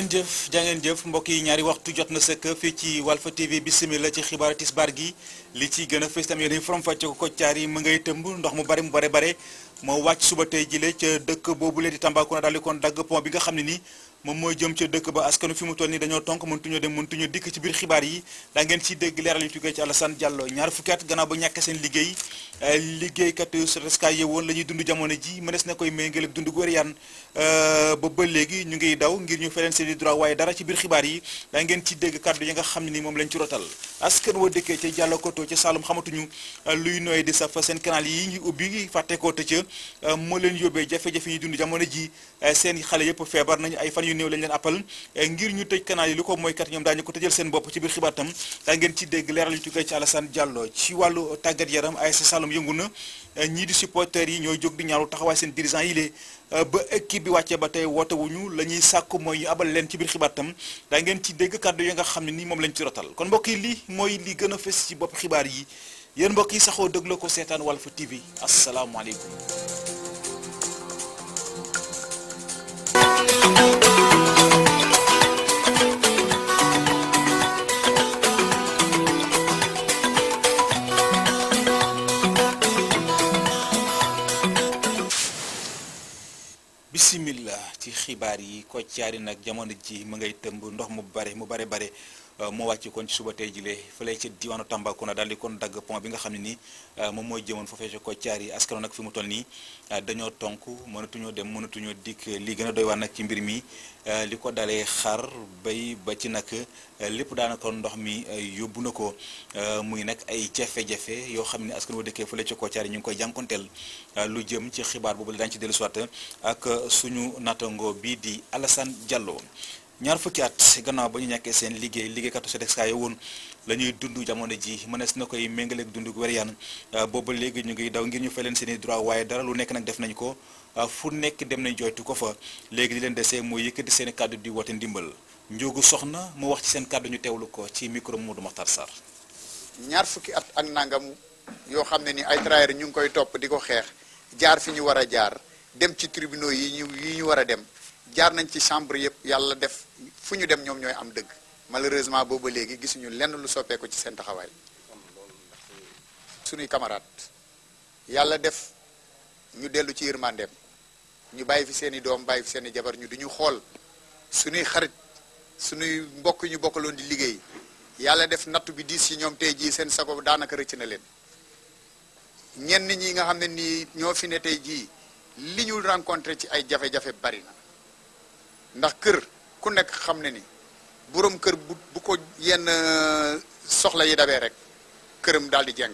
jàngeen jëf jàngeen jëf mbokk yi ñaari waxtu jot na sëkk fii ci Walfa TV bisimila ci xibaar tisbaar gi li ci gën a fës tam yéen forom fàcce ko koccaar yi mu ngay tëmb ndox mu bari mu bare bare moo wàcc suba tey jile ca dëkk boobule di Tambacounda daal di kon dagg pont bi nga xam ne ni moom mooy jëm ca dëkk ba askanu fi mu toll nii dañoo tonk mëntuñoo dem mëntuñoo dikk ci biir xibaar yi daa ngeen ci dégg leeral yu tukkee ci Alassane Diallo ñaar fukki at gannaaw ba ñàkk seen liggéey liggéeykat SOTRAC yeewoon la ñuy dund jamono ji mënees na koy méngale ak dund gu wér yaan ba ba léegi ñu ngiy daw ngir ñu feleen seen i droit waaye dara ci biir xibaar yi daa ngeen ci dégg kàddu yi nga xam ne ni moom lañ ci rotal askan wa dëkkee ca Diallo Koto ca Saloum xamatuñu luy nooy di saf seen canal yi ngi ubbi fàtte ko tëcc moo leen yóbbee jafe-jafe yi dund jamono ji seen xale yëpp feebar nañu ay fan yu néew lañ leen appal ngir ñu tëj canal yi lu ko mooy kat ñoom daañu ko tëjal seen bopp ci biir xibaar tam daa ngeen ci dégg leeral yu tukkee ci Alassane Diallo ci wàllu tàggat yaram ASC Saloum yëngu na ñii di supporters yi ñooy jóg di ñaaru taxawaay seen dirigeant yi lee ba équipe bi wàccee ba tey woote wuñu la ñuy sàkk mooy ñu abal leen ci biir xibaar tam daa ngeen ci dégg kàddu yi nga xam ne ni moom lañ ci rotal kon mbokk yi lii mooy li gën a fës ci bopp xibaar yi yéen mbokk yi saxoo déglu ko seetaan Walfa TV asalaamaaleykum bisimillah ci xibaar yi koccaari nag jamono ji mu ngay tëmb ndox mu bare mu bare bare moo wàcc kon ci suba tey jile fële ci diwaanu Tambacounda daal di kon dagg pont bi nga xam ne ni moom mooy jëmoon foofee ci koccaar yi askano nag fi mu toll nii dañoo tonk mënatuñoo dem mënatuñoo dikk li gën a doy waar nag ci mbir mi li ko dalee xar bay ba ci nag lépp daanaka ndox mi yóbbu na ko muy nag ay jafe-jafe yoo xam ne askan wa dëkkee fële ci koccaar yi ñu ngi koy jànkonteel lu jëm ci xibaar boobu la daañu ci dellu soit ak suñu natango bii di Alassane Diallo ñaar fukki at gannaaw ba ñu ñàkkee seen liggéey liggéeykatu SOTRAC woon la ñuy dund jamono ji mënees na koy méngaleeg dund gu wér yaan booba léegi ñu ngi daw ngir ñu fay leen seen i droit waaye dara lu nekk nag def nañ ko fu nekk dem nañ joytu ko fa léegi di leen desee mooy yëkkati seen i kàddu di woote ndimbal njóogu soxna mu wax ci seen kàddu ñu teewlu ko ci micro Modou Makhtar Sarr ñaar fukki at ak nangam yoo xam ne ni ay travailleurs ñu ngi koy topp di ko xeex jaar fi ñu war a jaar dem ci tribunaux yi ñu yi ñu war a dem jaar nañ ci chambre yëpp yàlla def fu ñu dem ñoom ñooy am dëgg malheureusement booba léegi gisuñu lenn lu soppeeku ci seen taxawaay suñuy camarade yàlla def ñu dellu ci yërmandeem ñu bàyyi fi seen i doom bàyyi fi seen i jabar ñu du ñu xool suñuy xarit suñuy mbokk ñu bokkaloon di liggéey yàlla def nattu bi diis ci ñoom tey jii seen sago daanaka rëcc na leen ñenn ñi nga xam ne nii ñoo fi ne tey jii li ñu rencontré ci ay jafe-jafe bari na ndax kër ku nekk xam ne ni boroom kër bu bu ko yenn soxla yi dabee rek këram daal di jeng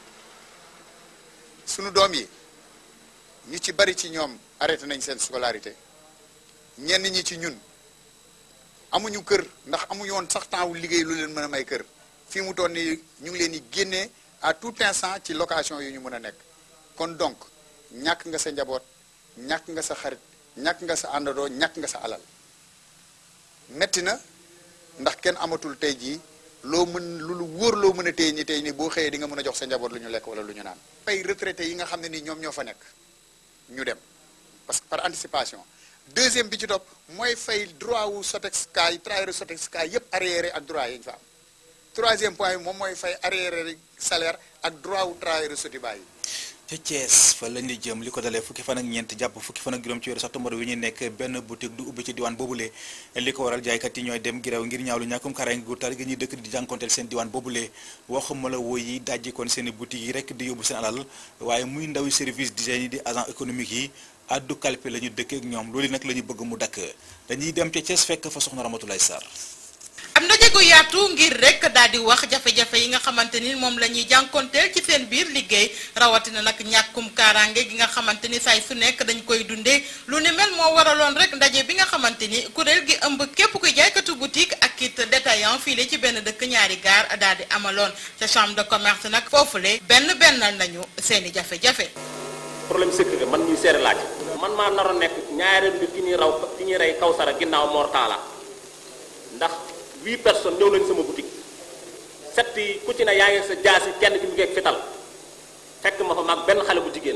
sunu doom yi ñu ci bari ci ñoom arrêté nañ seen scolarité ñenn ñi ci ñun amuñu kër ndax amuñu woon sax temps wu liggéey lu leen mën a may kër fii mu toll nii ñu ngi leen di génnee à tout instant ci location yu ñu mën a nekk kon donc ñàkk nga sa njaboot ñàkk nga sa xarit ñàkk nga sa àndandoo ñàkk nga sa alal metti na ndax kenn amatul tey jii loo mën lu lu wóor loo mën a téye ñi tey ni boo xëyee di nga mën a jox sa njaboot lu ñu lekk wala lu ñu naan. fay retraité yi nga xam ne ni ñoom ñoo fa nekk ñu dem parce que par anticipation deuxième bi ci topp mooy fay droit wu SOTEXCA yi travailleurs SOTEXCA yépp arriéré ak droit yi ñu fa am troisième point bi moom mooy fay arriéré salaire ak droit wu travailleurs SOTIBA yi. ca Thiès fa lañ di jëm li ko dalee fukki fan ak ñeent jàpp fukki fan ak juróom ci weeru septembre wi ñu nekk benn boutique du ubbi ci diwaan boobule li ko waral jaaykat yi ñooy dem girew ngir ñaawlu ñàkkum kaaraange gu tar gi ñuy dëkk di jànkonteel seen diwaan boobule waxuma la woy yi dajji kon seen i boutique yi rek di yóbbu seen alal waaye muy ndawi service d'hygiène yi di agent économique yi addu kalpe la ñu dëkkee ak ñoom loolu nag la ñu bëgg mu dakk dañuy dem ca Thiès fekk fa soxna Ramatoulaye Sarr am ndaje gu yaatu ngir rek daal di wax jafe-jafe yi nga xamante ni moom la ñuy jànkonteel ci seen biir liggéey rawatina nag ñàkkum kaaraange gi nga xamante ni saay su nekk dañ koy dundee lu ni mel moo waraloon rek ndaje bi nga xamante ni kuréel gi ëmb képp kuy jaaykatu boutique ak it détaillant fii la ci benn dëkk ñaari gaar daal di amaloon ca chambre de commerce nag foofule benn bennal nañu seen i jafe-jafe. problème sécurité man ñuy seere laaj man maa naroon nekk ñaareel bi ki ñuy raw ki ñuy rey Kawsara ginnaaw Mortala ndax huit personnes ñëw nañ sama boutique set yi ku ci ne yaa ngi sa jaasi kenn ki mu ngi ak fital fekk ma fa mag benn xale bu jigéen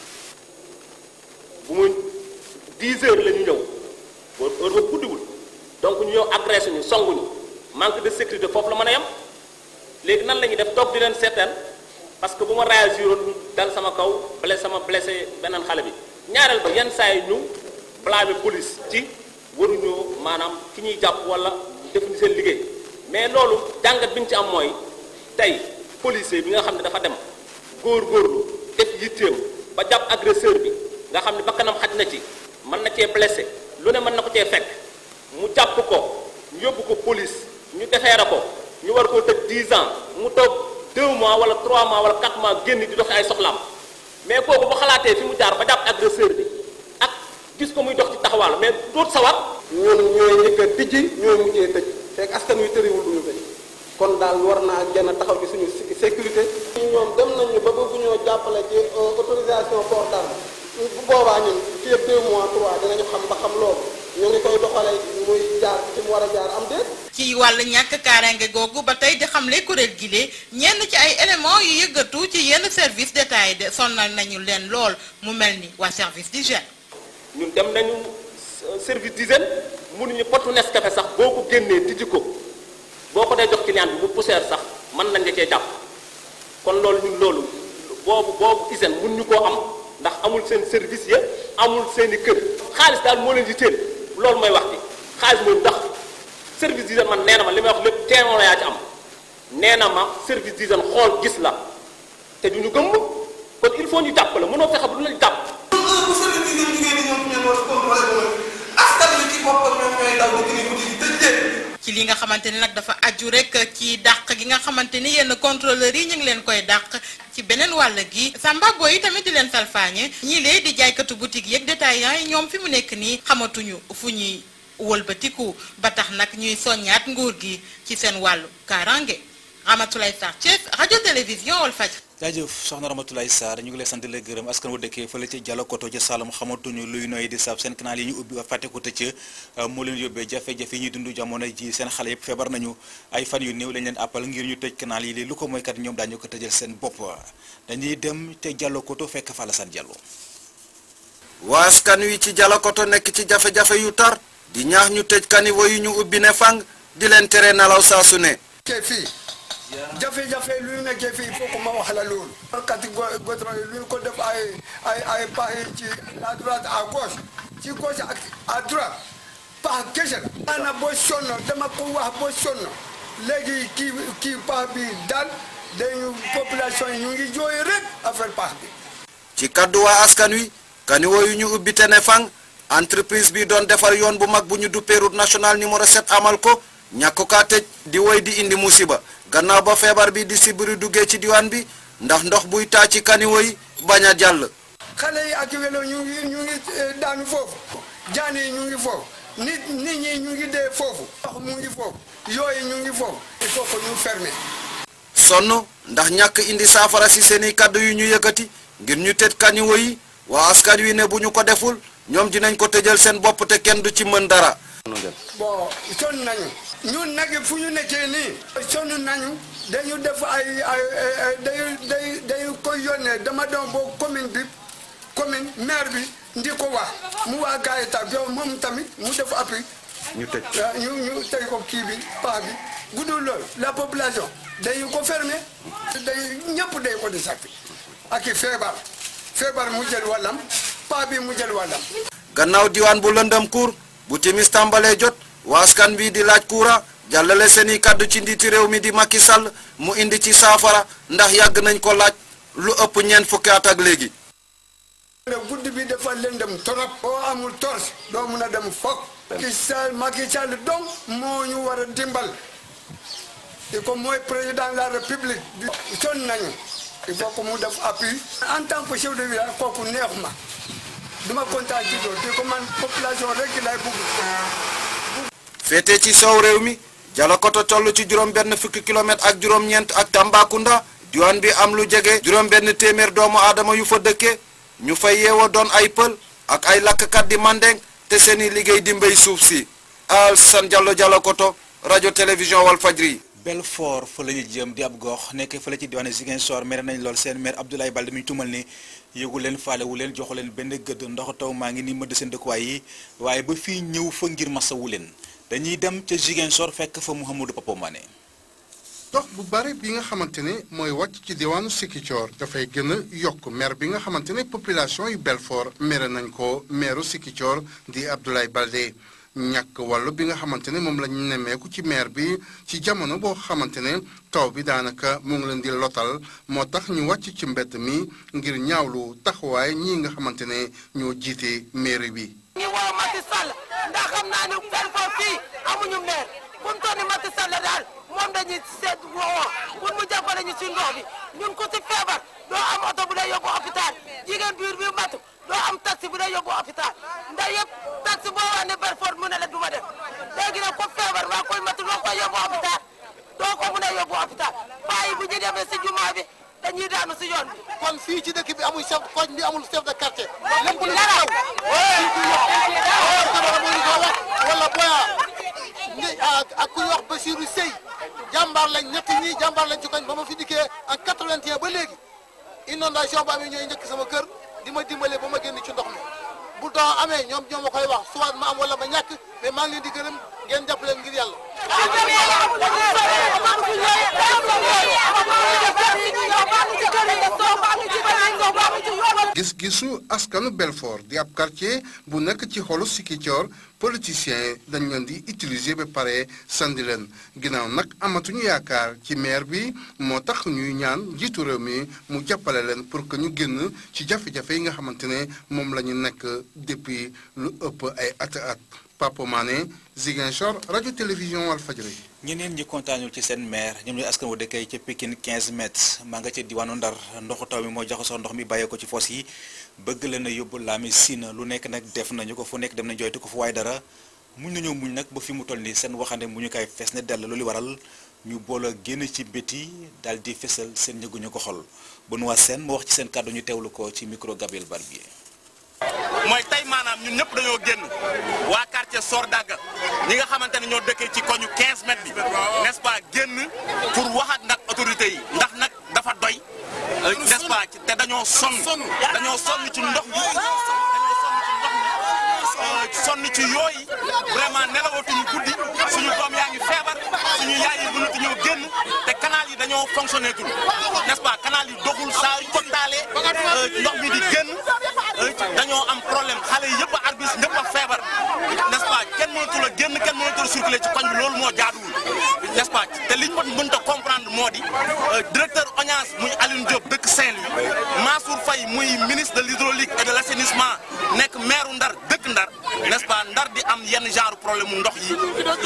bu mu 10 heures la ñu ñëw boo heure boobu guddiwul donc ñu ñëw agressé ñu songuñu manque de sécurité foofu la mën a yem léegi nan la ñuy def toog di leen seetaan parce que bu ma réagiroon ñu dal sama kaw blessé sama blessé beneen xale bi ñaareel ba yenn saa yi ñu blâmer police ci waruñoo maanaam ki ñuy jàpp wala defuñu seen liggéey mais loolu jàngat bi ñu ci am mooy tey policier bi nga xam ne dafa dem góor-góorlu def yitteem ba jàpp agresseur bi nga xam ne bakkanam xaj na ci mën na cee blessé lu ne mën na ko cee fekk mu jàpp ko ñu yóbbu ko police ñu defeere ko ñu war koo tëj 10 ans mu toog 2 mois wala 3 mois wala 4 mois génn di doxi ay soxlaam mais kooku bu xalaatee fi mu jaar ba jàpp agresseur bi ak gis ko muy dox ci taxawaal mais doot sawar ñun ñooy njëkk a tijji ñooy mujjee tëj fekk askan wi tëriwul du ñu tëj kon daal war naa gën a taxaw ci suñu sécurité. ñoom dem nañu ba bëgg ñoo jàppale ci autorisation port d'arme bu boobaa ñun fii ak 2 mois 3 dinañu xam ba xam loolu ñu ngi koy doxalee muy jaar ci mu war a jaar am déet. ci wàllu ñàkk kaaraange googu ba tey di xamle kuréel gi de ñenn ci ay éléments yu yëggatu ci yenn service d'état yi de sonnal nañu leen lool mu mel ni waa service d'hygiène ñun dem nañu service d'hygiène mënuñu potu Nescafé sax boo ko génnee tijji ko boo ko dee jox client bi bu poussière sax mën nañ la cee jàpp kon loolu ñun loolu boobu boobu hygiène mun ñu koo am ndax amul seen service ya amul seen i kër xaalis daal moo leen di teel loolu mooy wax bi xaalis mooy ndax service d'hygiène man nee na ma li may wax lépp teewoon la yaa ci am nee na ma service d'hygiène xool gis la te du ñu gëmm kon il faut ñu jàpp la mënoo fexe ba du la jàpp. bu service bi ngeen jigéen ñi ñoom ñoo war a contrôlé ba askan wi ci boppam ñoom ñooy daw di kii guddi gi tëj leen. ci li nga xamante ni nag dafa aju rek ci dàq gi nga xamante ni yenn contrôleurs yi ñu ngi leen koy dàq ci beneen wàll gi Samba Boy yi tamit di leen salfaañe ñii lee di jaaykatu boutique yeeg détaillants yi ñoom fi mu nekk nii xamatuñu fu ñuy wëlbatiku ba tax nag ñuy soññaat nguur gi ci seen wàllu kaaraange Ramatoulaye Sarr Thiès rajo télévision Walfadjri jaajëf soxna Ramatoulaye Sarr ñu ngi lay sant di la gërëm askan wu dëkkee fële ca Diallo Koto ca Saloum xamatuñu luy noy di sab seen canal yi ñu ubbi fàtte ko tëcc moo leen yóbbee jafe-jafe yi ñuy dund jamono ji seen xale yëpp feebar nañu ay fan yu néew lañ leen àppal ngir ñu tëj canal yi lii lu ko mooy kat ñoom daañu ko tëjal seen bopp dañuy dem te Diallo Koto fekk fa Alassane Diallo waa askan wi ci Diallo Koto nekk ci jafe-jafe yu tar di ñaax ñu tëj kaniwo yu ñu ubbi ne fang di leen tere nelaw saa su ne nekkee fii jafe-jafe lu ñu nekkee fii il faut que ma wax la loolu kati goudron yi lu ñu ko def ay ay ay pax yi ci à droite à gauche ci gauche ak à droite pax kese la maanaam boo sonn dama ko wax boo sonn léegi kii kii pax bi daal dañu population yi ñu ngi jooy rek affaire pax bi ci kaddu waa askan wi kaniwo yu ñu ubbi te ne fang entreprise bi doon defar yoon bu mag bu ñu duppee route nationale numéro 7 amal ko ñàkk kaa tëj di woy di indi musiba gannaaw ba feebar bi di sibiri duggee ci diwaan bi ndax ndox buy taa ci kaniwo yi bañ a jàll xale yi ak welo ñu ngi ñu ngi daanu foofu jaan yi ñu ngi foofu nit nit ñi ñu ngi dee foofu ndox mu ngi foofu yooyu ñu ngi foofu il faut que ñu fermer sonn ndax ñàkk indi saafara si seeni kaddu yu ñu yëkkati ngir ñu tëj kaniwo yi waa askan wi ne bu ñu ko deful ñoom dinañ ko tëjal seen bopp te kenn du ci mën dara bon sonn nañu ñun nag fu ñu nekkee nii sonn nañu dañu def ay ay dañu day dañu koy yónnee dama doon boo commune bi commune maire bi ndi ko wax mu waa gars yi tam yow moom tamit mu def appui ñu tëj ñu ñu tey ko kii bi paax bi guddul loolu la population dañu ko fermer day ñëpp day ko di sakki ak i feebar feebar mu jël wàllam paa bi mu jël wàllam gannaaw diwaan bu lëndëm kuur bu timis tàmbalee jot waa askan bi di laaj kuura jàllale seeni kàddu ci njiiti réew mi di Macky Sall mu indi ci saafara ndax yàgg nañ ko laaj lu ëpp ñeent fukki at ak léegi guddi bi dafa lëndëm torop boo amul torche doo mun a dem foog Macky Sall Macky Sall donc moo ñu war a dimbal di ko mooy président de la république bi sonn nañu il faut que mu def appui en tant que chef de village kooku neex ma duma kontaan ci loolu di ko man population rek lay bugg féete ci soow réew mi Dialokoto toll ci juróom benn fukki kilomètre ak juróom-ñeent ak Tambacounda diwaan bi am lu jege juróom benn téeméer doomu aadama yu fa dëkke ñu fay yeewoo doon ay pël ak ay lakkkat di mandeng te seeni liggéey di mbéy suuf si Alassane Diallo Dialokoto rajo télévision Walfadjri Belfort fa la ñu jëm di ab gox nekk fële ci diwaanu Ziguinchor mere nañ lool seen maire Abdoulaye Baldé mi ñu tumal ni yëgu leen faalewu leen joxu leen benn gëdd ndox taw maa ngi ni mëdd seen dëkkuwaay yi waaye ba fii ñëw fa ngir masawu leen dañuy dem ca Ziguinchor fekk fa Mouhamadou Papa Mané dox bu bare bi nga xamante ne mooy wàcc ci diwaanu Sikicoor dafay gën a yokk mer bi nga xamante ne population yu Belfort mere nañ ko meeru Sikicoor di Abdoulaye Baldé ñàkk wàllu bi nga xamante ne moom la ñu nemmeeku ci meer bi ci jamono boo xamante ne taw bi daanaka mu ngi leen di lotal moo tax ñu wàcc ci mbedd mi ngir ñaawlu taxawaay ñii nga xamante ne ñoo jiite mairie bi. ñu woo Macky Sall ndax xam naa ne Belfort fii amuñu maire fu mu toll nii Macky Sall daal moom dañuy seet woo pour mu jàppale ñu ci ndox bi ñun ku ci feebar doo am oto bu lay yóbbu hôpital jigéen biir bi matu doo am taxi bu lay yóbbu hôpital ndax yëpp taxi boo wax ne Belfort mu ne la du ma dem léegi nag ku feebar maa koy matu doo koy yóbbu hôpital doo ko mun a yóbbu hôpital bàyyi bu ñu demee si jumaa bi dañuy daanu si yoon bi. kon fii ci dëkk bi amul chef koñ bi amul chef de quartier. lépp lu dara wala boya ni ak ku ñuy wax Bassirou Sey jàmbaar lañ ñett ñii jàmbaar lañ ci koñ ba ma fi dikkee en 81 ba léegi inondation ba amee ñooy njëkk sama kër di ma dimbale ba ma génn ci ndox mi bu taw amee ñoom ñoo ma koy wax soit ma am wala ma ñàkk mais maa ngi leen di gërëm ngeen jàppale ngir yàlla. gis-gisu askanu Belfort di ab quartier bu nekk ci xolu Sikicoor politiciens yi dañ leen di utiliser ba pare sandi leen ginnaaw nag amatuñu yaakaar ci maire bi moo tax ñuy ñaan njiitu réew mi mu jàppale leen pour que ñu génn ci jafe-jafe yi nga xamante ne moom la ñu nekk depuis lu ëpp ay at at Papa Mané Ziguinchor rajo télévision Walfadjri ñeneen ñi kontaanul ci seen maire ñoom ñooy askan wa dëkkee ca Pikine 15 mètres maa nga ca diwaanu Ndar ndoxu taw mi moo jaxasoo ndox mi bàyyee ko ci foos yi bëgg leen a yóbbu laami Sina lu nekk nag def nañu ko fu nekk dem nañ jooytu ko fu waaye dara muñ nañoo muñ nag ba fi mu toll nii seen waxande mu ñu koy fees ne dell loolu waral ñu boole génn ci biti daal di fesal seen ñëguñu ko xol Benoît Sène moo wax ci seen kàddu ñu teewlu ko ci micro Gabriel Barbier mooy tey maanaam ñun ñëpp dañoo génn waa quartier Sordaga ñi nga xamante ne ñoo dëkkee ci koñu 15 mètres bi n'est-ce pas génn pour wax ak nag autorités yi ndax nag dafa doy n'est-ce pas te dañoo sonn dañoo sonn ci ndox mi dañoo sonn ci ndox mi sonn ci yooyu vraiment nelawatuñu guddi suñu doom yaa ngi feebar suñu yaay yi mënatuñoo génn te canal yi dañoo fonctionné tul n'est-ce pas canal yi doxul saa yu ko taalee ndox mi di génn dañoo am problème xale yi yëpp a arbis ñëpp a feebar n'est-ce pas kenn mënatul a génn kenn mënatul a circuler ci koñ bi loolu moo jaaduwul n'est-ce pas te liñ mën mënta comprendre moo di directeur ONAS muy Alioune Diop dëkk Saint-Louis Mansour Faye muy ministre de l'hydraulique et de l'assainissement nekk maire Ndar dëkk Ndar n'est-ce pas Ndar di am yenn genre problème mu ndox yi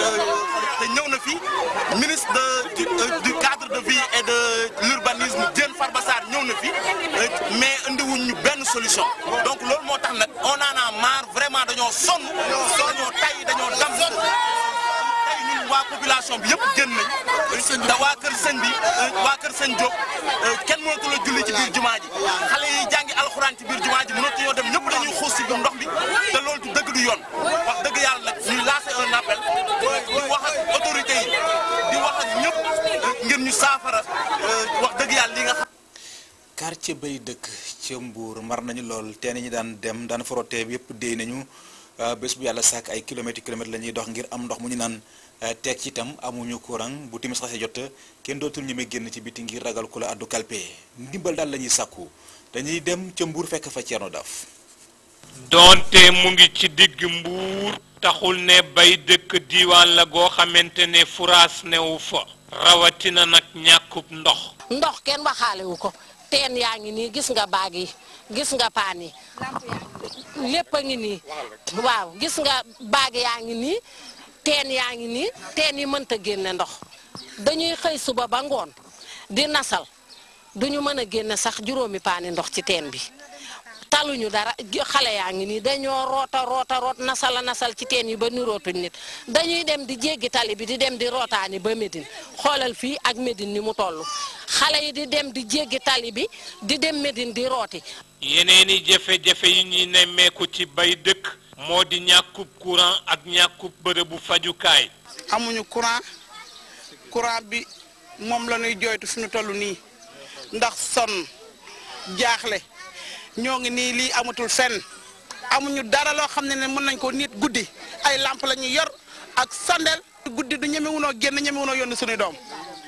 te ñëw na fi ministre de du cadre de vie et de l'urbanisme Diène Farba Sarr ñëw na fi mais indiwuñ ñu benn solution donc loolu moo tax nag on en a marre vraiment dañoo sonn dañoo tay dañoo dam tey ñun waa population bi yëpp génn nañ te waa kër sëñ bi waa kër sëñ Diop kenn mënatu la julli ci biir jumaa ji xale yi jàngi alxuraan ci biir jumaa ji mënatu ñoo dem ñëpp dañuy xuus ci biir ndox bi te loolu du dëgg du yoon wax dëgg yàlla nag ñuy lancer un appel di wax ak autorités yi di wax ak ñëpp ngir ñu saafara wax dëgg yàlla li nga xam quartier bay dëkk ca Mbour mar nañu lool teen ñi daan dem daan frotte yëpp déy nañu bés bu yàlla sàkk ay kilomètres kilomètres la ñuy dox ngir am ndox mu ñu naan teg ci itam amuñu courant bu timis xasee jot kenn dootul ñeme génn ci biti ngir ragal ku la addu kalpe ndimbal daal la ñuy sàkku dañuy dem ca Mbour fekk fa Thierno Daf doonte mu ngi ci digg Mbour taxul ne bay dëkk diiwaan la goo xamante ne furaas newu fa rawatina nag ñàkkub ndox ndox kenn waxaalewu ko teen yaa ngi nii gis nga baag yi gis nga paan yi lépp a ngi nii waaw gis nga baag yaa ngi nii teen yaa ngi nii teen yi mënta génne ndox dañuy xëy suba ba ngoon di nasal duñu mën a génne sax juróomi paani ndox ci teen bi taluñu dara xale yaa ngi nii dañoo roota roota root nasala nasal ci teen yi ba nirootuñ nit dañuy dem di jéggi tali bi di dem di rootaani ba Médine xoolal fii ak Médine ni mu toll xale yi di dem di jéggi tali bi di dem Médine di rooti yeneeni jafe-jafe yi ñuy nemmeeku ci bay dëkk moo di ñàkkub courant ak ñàkkub bërëbu fajukaay amuñu courant courant bi moom la ñuy jooytu fi ñu toll nii ndax sonn jaaxle ñoo ngi nii lii amatul fenn amuñu dara loo xam ne ne mën nañ ko nit guddi ay lamp la ñuy yor ak sondel guddi du ñemewunoo génn ñemewunoo yónni suñuy doom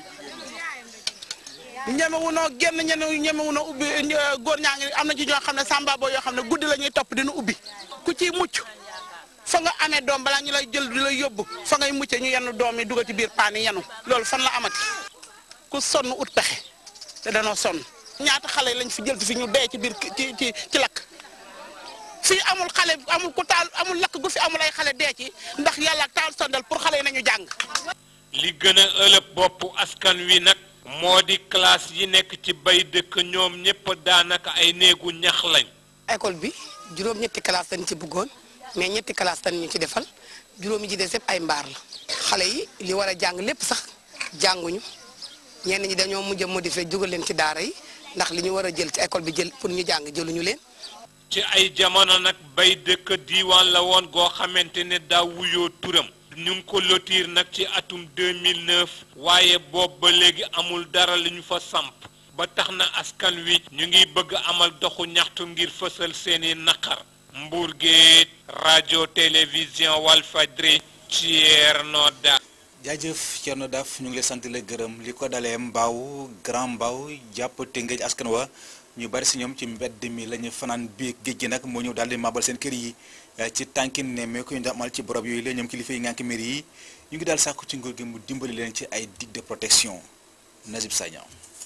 ñemewunoo génn ñene ñemewunoo ubbi góor ñaa ngi am na ci ñoo xam ne samba boo yoo xam ne guddi la ñuy topp dina ubbi ku ciy mucc fa nga amee doom balaa ñu lay jël di lay yóbbu fa ngay mucce ñu yenn doom yi dugal ci biir paan yi yenu loolu fan la amati ku sonn ut pexe te danoo sonn ñaata xale lañ fi jël fi ñu dee ci biir ci ci ci lakk fii amul xale amul ku taal amul lakk gu fi amul ay xale dee ci ndax yàlla ak taal sondal pour xale yi nañu jàng. li gën a ëlëb boppu askan wi nag moo di classe yi nekk ci bay dëkk ñoom ñëpp daanaka ay néegu ñax lañ. école bi juróom ñetti classe lañ ci bëggoon mais ñetti classe lañ ñu ci defal juróomi ci des yëpp ay mbaar la xale yi li war a jàng lépp sax jànguñu ñenn ñi dañoo mujj a modifié jógal leen ci daara yi ndax li ñu war a jël ci école bi jël pour ñu jàng jëluñu leen. ci ay jamono nag bay dëkk diiwaan la woon goo xamante ne daa wuyoo turam ñu ngi ko lotiir nag ci atum 2009 waaye boobu ba léegi amul dara li ñu fa samp ba tax na askan wi ñu ngi bëgg amal doxu ñaxtu ngir fësal seeni naqar Mbour Géej rajo télévision Walfadjri Thierno Da jaajëf Thierno Daf ñu ngi lay sant la gërëm li ko dalee mbaaw grand mbaaw jàpp Tëngéej askan wa ñu bari si ñoom ci mbedd mi la ñu fanaan bii géej gi nag moo ñëw daal di mabal seen kër yi ci tànkin ne mais ko ñu amal ci borob yooyu la ñoom kilifa yi ngànk mbir yi ñu ngi daal sàkku ci nguur gi mu dimbali leen ci ay digue de protection Nazib Sagna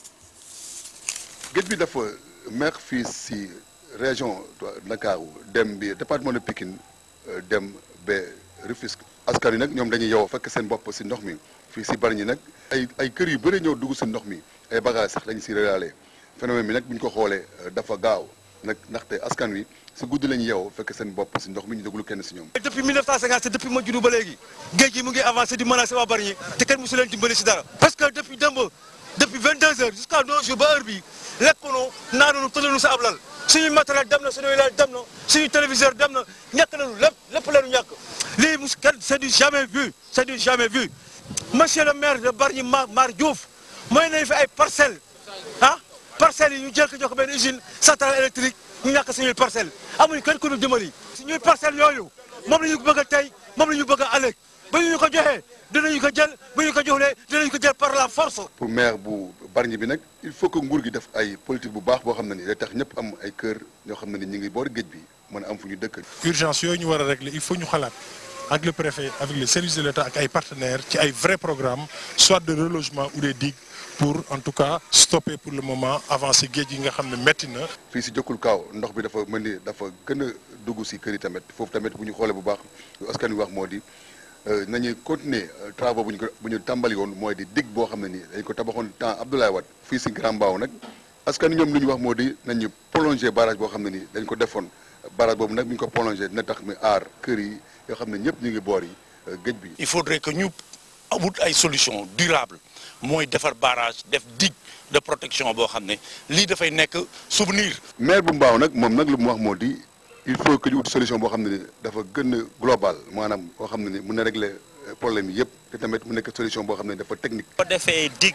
géej bi dafa meex fii si région Ndakaaru dem bi département de Pikine dem ba Rufisque askan yi nag ñoom dañuy yow fekk seen bopp si ndox mi fii si Bargny nag ay ay kër yu bëri ñëw dugg si ndox mi ay bagages sax dañu si réalé phénomène bi nag bu ñu ko xoolee dafa gaaw nag ndaxte askan wi si guddi lañu yeew fekk seen bopp si ndox mi ñu déglu kenn si ñoom. depuis 1957 depuis ma juddu ba léegi géej gi mu ngi avancé di menacé waa Bargny te kenn mosu leen dimbali si dara. parce que depuis démb depuis 22 heures jusqu'à nos jours ba heure bii lekkunu naanunu tëddunu sa ab lal suñuy matériel dem na suñuy lal dem na suñuy téléviseur dem na ñàkk nañu lépp lépp lañu ñàkk lii mus kenn c'est du jamais vu c'est du jamais vu monsieur le maire de Bargny Mar Mar Diouf mooy nañu fi ay parcelles ah. parcelles yi ñu jël ko jox ko benn usine centrale électrique ñu ñàkk suñuy parcelles amuñu kenn ku ñu dimbali suñuy parcelles yooyu moom la ñu bëgg a tey moom la ñu bëgg a ëllëg ba ñu ko joxee dinañu ko jël ba ñu ko joxlee dinañu ko jël par la force. pour maire bu Bargny bi nag il faut que nguur gi def ay politique bu baax boo xam ne ni day tax ñëpp am ay kër ñoo xam ne ni ñu ngi boori géej bi mën a am fu ñu dëkk. urgence yooyu ñu war a régler il faut ñu xalaat ak le préfet avec les services de l'État ak ay partenaires ci ay vrais programmes soit de relogement ou des digues. pour en tout cas stopper pour le moment avancer géej gi nga xam ne métti na. fii si jokkul kaaw ndox bi dafa mel ni dafa gën a dugg si kër yi tamit foofu tamit bu ñu xoolee bu baax askan wi wax moo di nañu continuer travaux bu ñu ko bu ñu tàmbali woon mooy di dig boo xam ne nii dañ ko tabaxoon temps Abdoulaye Wade fii si Grand Mbao nag askan wi ñoom lu ñu wax moo di nañu prolonger barrage boo xam ne nii dañ ko defoon barrage boobu nag bu ñu ko prolonger dina tax mi aar kër yi yoo xam ne ñëpp ñu ngi boor yi géej bi. il faudrait que ñu wut ay solution durable mooy defar barrage def digue de protection boo xam ne lii dafay nekk souvenir. maire bu Mbao nag moom nag lu mu wax moo di il faut que ñu ut solution boo xam ne ni dafa gën a global maanaam boo xam ne ni mun na régler problème yi yëpp te tamit mu nekk solution boo xam ne dafa technique. boo defee digue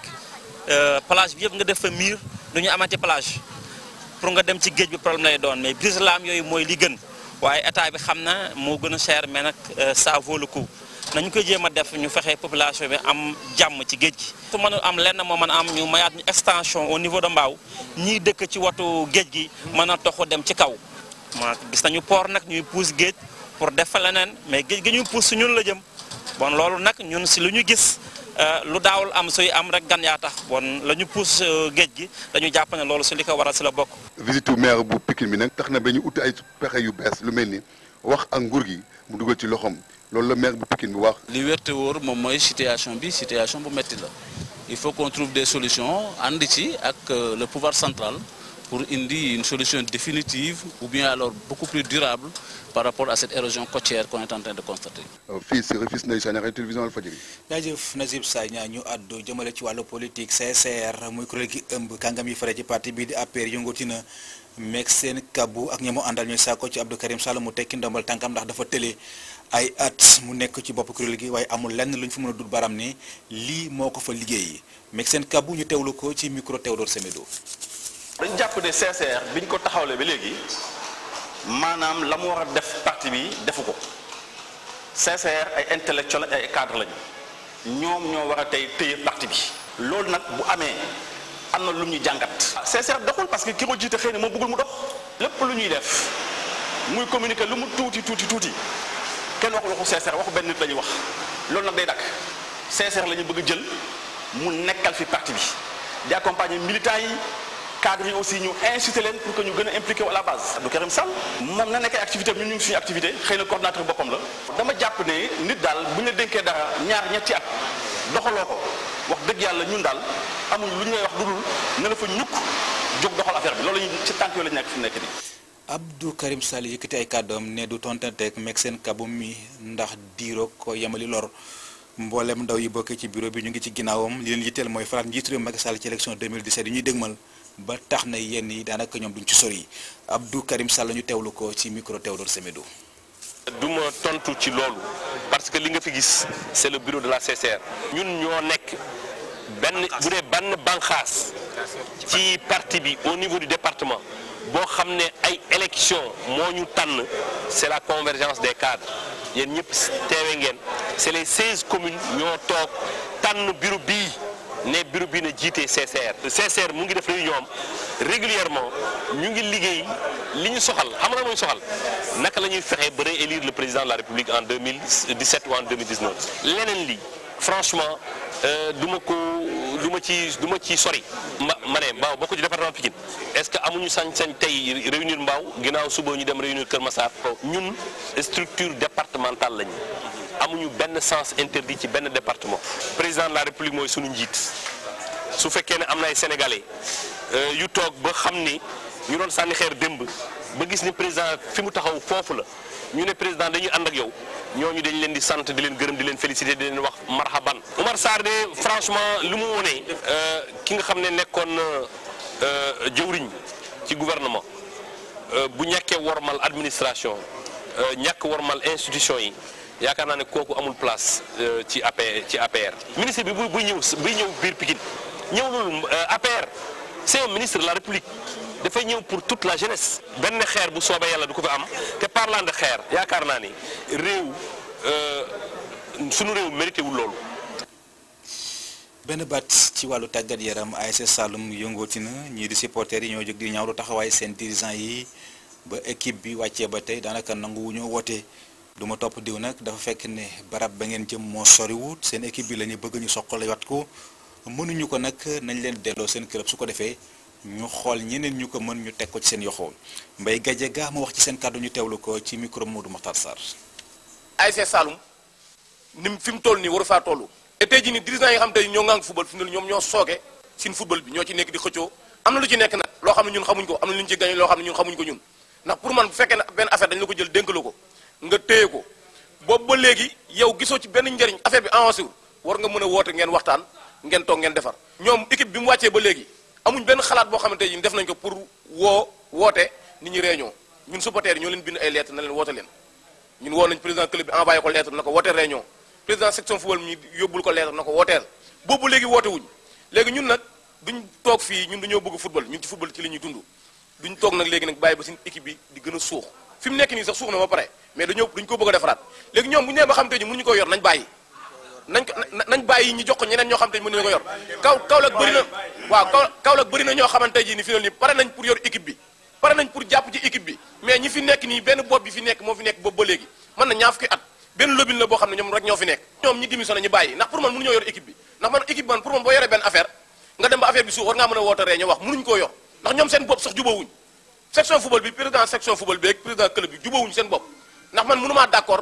plage bi yëpp nga def fa mur du ñu amati plage pour nga dem ci géej bi problème lay doon mais brise laam yooyu mooy li gën waaye état bi xam na moo gën a cher mais nag ça vaut le coup. nañu koy jéem a def ñu fexe population bi am jàmm ci géej gi su mënul am lenn moo mën a am ñu mayaat ñu extension au niveau de Mbao ñiy dëkk ci watu géej gi mën a toxu dem ci kaw ma gis nañu port nag ñuy puus géej pour def fa leneen mais géej gi ñuy puus su ñun la jëm bon loolu nag ñun si lu ñu gis lu daawul am suy am rek gan yaa tax bon la ñu puus géej gi dañu jàpp ne loolu si li ko waral si la bokk visite maire bu Pikine bi nag tax na ba ñu uti ay pexe yu bees lu mel ni wax ak nguur gi mu dugal ci loxoom loolu la maire bu Pikine bi wax. li wér te wóor moom mooy situation bi situation bu métti la il faut qu'on trouve des solutions ànd ci ak le pouvoir central pour indi une solution définitive ou bien alors beaucoup plus durable par rapport à cette érosion côtière qu'on est en train de constater. fii si Rufisque Ndeye Sagnakh télévision Walfadjri. jaajëf Nazib Sagna ñu àddu jëmale ci wàllu politique CCR muy kuréel gi ëmb kàngam yi fare ci parti bii di APR yëngati na meeg seen kabbu ak ñi mu àndal ñuy saako ci Abdou Karim Sall mu tekki ndombal tànkam ndax dafa tële ay at mu nekk ci bopp kuréel gi waaye amul lenn lu ñu fa mën a dut baram ne lii moo ko fa liggéey meeg seen kabbu ñu teewlu ko ci micro Théodore Semedo. dañ jàpp ne CCR biñ ko taxawle ba léegi maanaam la mu war a def parti bi defu ko CCR ay intellectuel ay cadre lañu ñoom ñoo war a tey téye parti bi loolu nag bu amee am na lu ñu jàngat CCR doxul parce que ki ko jiite xëy na moo bëggul mu dox lépp lu ñuy def muy communiquer lu mu tuuti tuuti tuuti kenn waxul waxu CCR waxu benn nit la ñuy wax loolu nag day dakk CCR la ñu bëgg jël mu nekkal fi parti bi di accompagner militants yi cadres yi aussi ñu inciter leen pour que ñu gën a impliqué wu à la base Abdou Karim Sall moom na nekkee activité ñun ñu ngi suñu activité xëy na coordinateur boppam la dama jàpp ne nit daal bu ñu la dénkee dara ñaar ñetti at doxaloo ko wax dëgg yàlla ñun daal amuñ lu ñu lay wax dudul ne la fa ñukk jóg doxal affaire bi loolu lañu ci tànk yooyu la ñu nekk fi mu nekk nii Abdou Karim Sall yëkkati ay kàddoom ne du tontanteeg meg seen kabum mi ndax diiroo ko yemali lor mboolem ndaw yi bokkee ci bureau bi ñu ngi ci ginnaawam li leen yitteel mooy falaat njiitu réew Macky Sall ci élection 2017 yi ñuy dégmal ba tax na yenn yi daanaka ñoom duñ ci sori Abdou Karim Sall ñu teewlu ko ci micro Théodore Semedo. du ma tontu ci loolu parce que li nga fi gis c'est le bureau de la CCR ñun ñoo nekk benn bu dee benn banqaas ci parti bi au niveau du département boo xam ne ay élection moo ñu tànn c'est la convergence des cadres yéen ñëpp teewe ngeen c'est les 16 communes ñoo toog tànn bureau bii ne bureau bii na jiite CCR CCR mu ngi def réunion am régulièrement ñu ngi liggéey li ñu soxal xam nga mooy soxal naka la ñuy fexe ba réélire le président de la République en 2017 ou en 2019 leneen li franchement du ma ko du ma ci du ma ci sori ma ma ne Mbao bokk ci département Pikine est-ce que amuñu sañ-sañ tey réunir Mbao ginnaaw suba ñu dem réunir Kër Massar ñun structure départementale lañu amuñu benn sens interdit ci benn département président de la République mooy sunu njiit su fekkee ne am na ay sénégalais yu toog ba xam ni ñu doon sànni xeer démb ba gis ni président fi mu taxaw foofu la ñu ne président dañuy ànd ak yow ñooñu dañ leen di sant di leen gërëm di leen féliciter di leen wax marhaban Oumar Sarr de franchement lu mu wone ki nga xam ne nekkoon jëwriñ ci gouvernement bu ñàkkee wormal administration ñàkk wormal institution yi yaakaar naa ne kooku amul place ci APR ci APR ministre bi bu buy ñëw buy ñëw biir Pikine ñëwul APR c'est un ministre de la République dafay ñëw pour toute la jeunesse benn xeer bu soobee yàlla du ko fi am te parlant de xeer yaakaar naa ni réew sunu réew mérité wul loolu. benn baat ci wàllu tàggat yaram ASC Saloum yëngooti na ñii di supporters yi ñoo jóg di ñaawlu taxawaay seen dirigeant yi ba équipe bi wàccee ba tey daanaka nangu wu ñoo woote du ma topp diw nag dafa fekk ne barab ba ngeen jëm moo soriwut seen équipe bi la ñu bëgg ñu soqale wat ko mënuñu ko nag nañ leen delloo seen club su ko defee. ñu xool ñeneen ñu ko mën ñu teg ko ci seen yoxoo Mbaye Gadiaga mu wax ci seen kàddu ñu teewlu ko ci micro Modou Mokhtar Sarr. ASC Saloum ni fi mu toll nii waru faa toll. te tey jii nii dirigeants yi nga xam tey ñoo ngang football fi mu ne ñoom ñoo sooke sin football bi ñoo ci nekk di xëccoo am na lu ci nekk nag loo xam ne ñun xamuñ ko am na lu ñu ci gañ loo xam ne ñun xamuñ ko ñun ndax pour man bu fekkee ne benn affaire dañ la ko jël dénk la ko nga téye ko boobu ba léegi yow gisoo ci benn njëriñ affaire bi avancé wul war nga mën a woote ngeen waxtaan ngeen toog ngeen defar ñoom équipe bi mu wàccee ba léegi amuñ benn xalaat boo xamante ni def nañ ko pour woo woote nit ñi réunion ñun supporters yi ñoo leen bind ay lettre na leen woote leen ñun woo nañ président club bi envoyé ko lettre na ko woote réunion président section football mi yóbbul ko lettre na ko wooteel boobu léegi woote wuñ léegi ñun nag duñ toog fii ñun dañoo bëgg football ñun ci football ci li ñuy dund duñ toog nag léegi nag bàyyi ba suñu équipe bi di gën a suux fi mu nekk nii sax suux na ba pare mais dañoo duñ ko bëgg a defaraat léegi ñoom bu ñu nee ba xam te ni mënuñu ko yor nañ bàyyi nañ ko nañ bàyyi ñu jox ko ñeneen ñoo xam te ni mënuñu ko yor kaw Kaolack bëri na waaw kaw Kaolack bëri na ñoo xamante ji ni fi nii pare nañ pour yor équipe bi pare nañ pour jàpp ci équipe bi mais ñi fi nekk nii benn bopp bi fi nekk moo fi nekk boobu ba léegi mën na ñaar fukki at benn lobin la boo xam ne ñoom rek ñoo fi nekk ñoom ñi démissionné ñu bàyyi ndax pour man mënuñoo yor équipe bi ndax man équipe man pour man boo yoree benn affaire nga dem ba affaire bi suuf war ngaa mën a woote ree ñu wax mënuñu koo yor ndax ñoom seen bopp sax jubawuñ section football bi président section football bi ak président club bi jubawuñ seen bopp ndax man mënumaa d'accord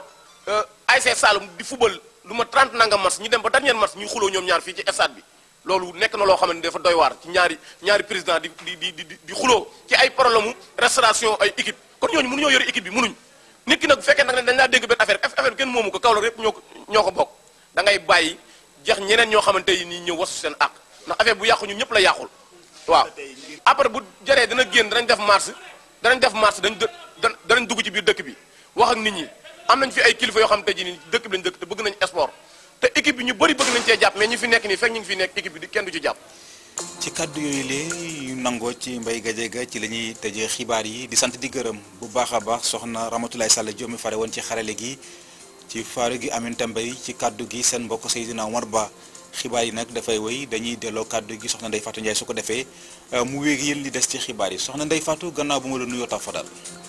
ASC Saloum di football lu ma 30 nangam match ñu dem ba dernier match ñuy xuloo ñoom ñaar fii ci stade bi loolu nekk na loo xam ne dafa doy waar ci ñaari ñaari président di di di di di xuloo ci ay problème mu restauration ay équipe kon ñooñu mënuñoo yore équipe bi mënuñ nit ki nag bu fekkee nag ne dañ laa dégg benn affaire affaire bi kenn moomu ko Kaolack yépp ñoo ko ñoo ko bokk da ngay bàyyi jeex ñeneen ñoo xamante yi nii ñëw wasu seen àq ndax affaire bu yàqu ñun ñëpp la yàqul waaw après bu jëree dana génn danañ def marche danañ def marche dañ danañ dugg ci biir dëkk bi wax ak nit ñi am nañ fi ay kilifa yoo xamante ji ni dëkk bi lañ dëkk te bëgg nañ sport te équipe bi ñu bëri bëgg nañ cee jàpp mais ñu fi nekk nii fekk ñu ngi fi nekk équipe bi di kenn du ci jàpp ci kàddu yooyu lee yu nangoo ci Mbaye Gadiaga ci la ñuy tëjee xibaar yi di sant di gërëm bu baax a baax soxna Ramatoulaye Sall Diop mi fare woon ci xarale gi ci faaru gi Aminata Mbaye ci kàddu gi seen mbokk Seydina Omar Ba xibaar yi nag dafay wéy dañuy delloo kàddu gi soxna Ndeye Fatou Ndiaye su ko defee mu wéeg yéen li des ci xibaar yi soxna Ndeye Fatou gannaaw bu ma la nuyoo tafadal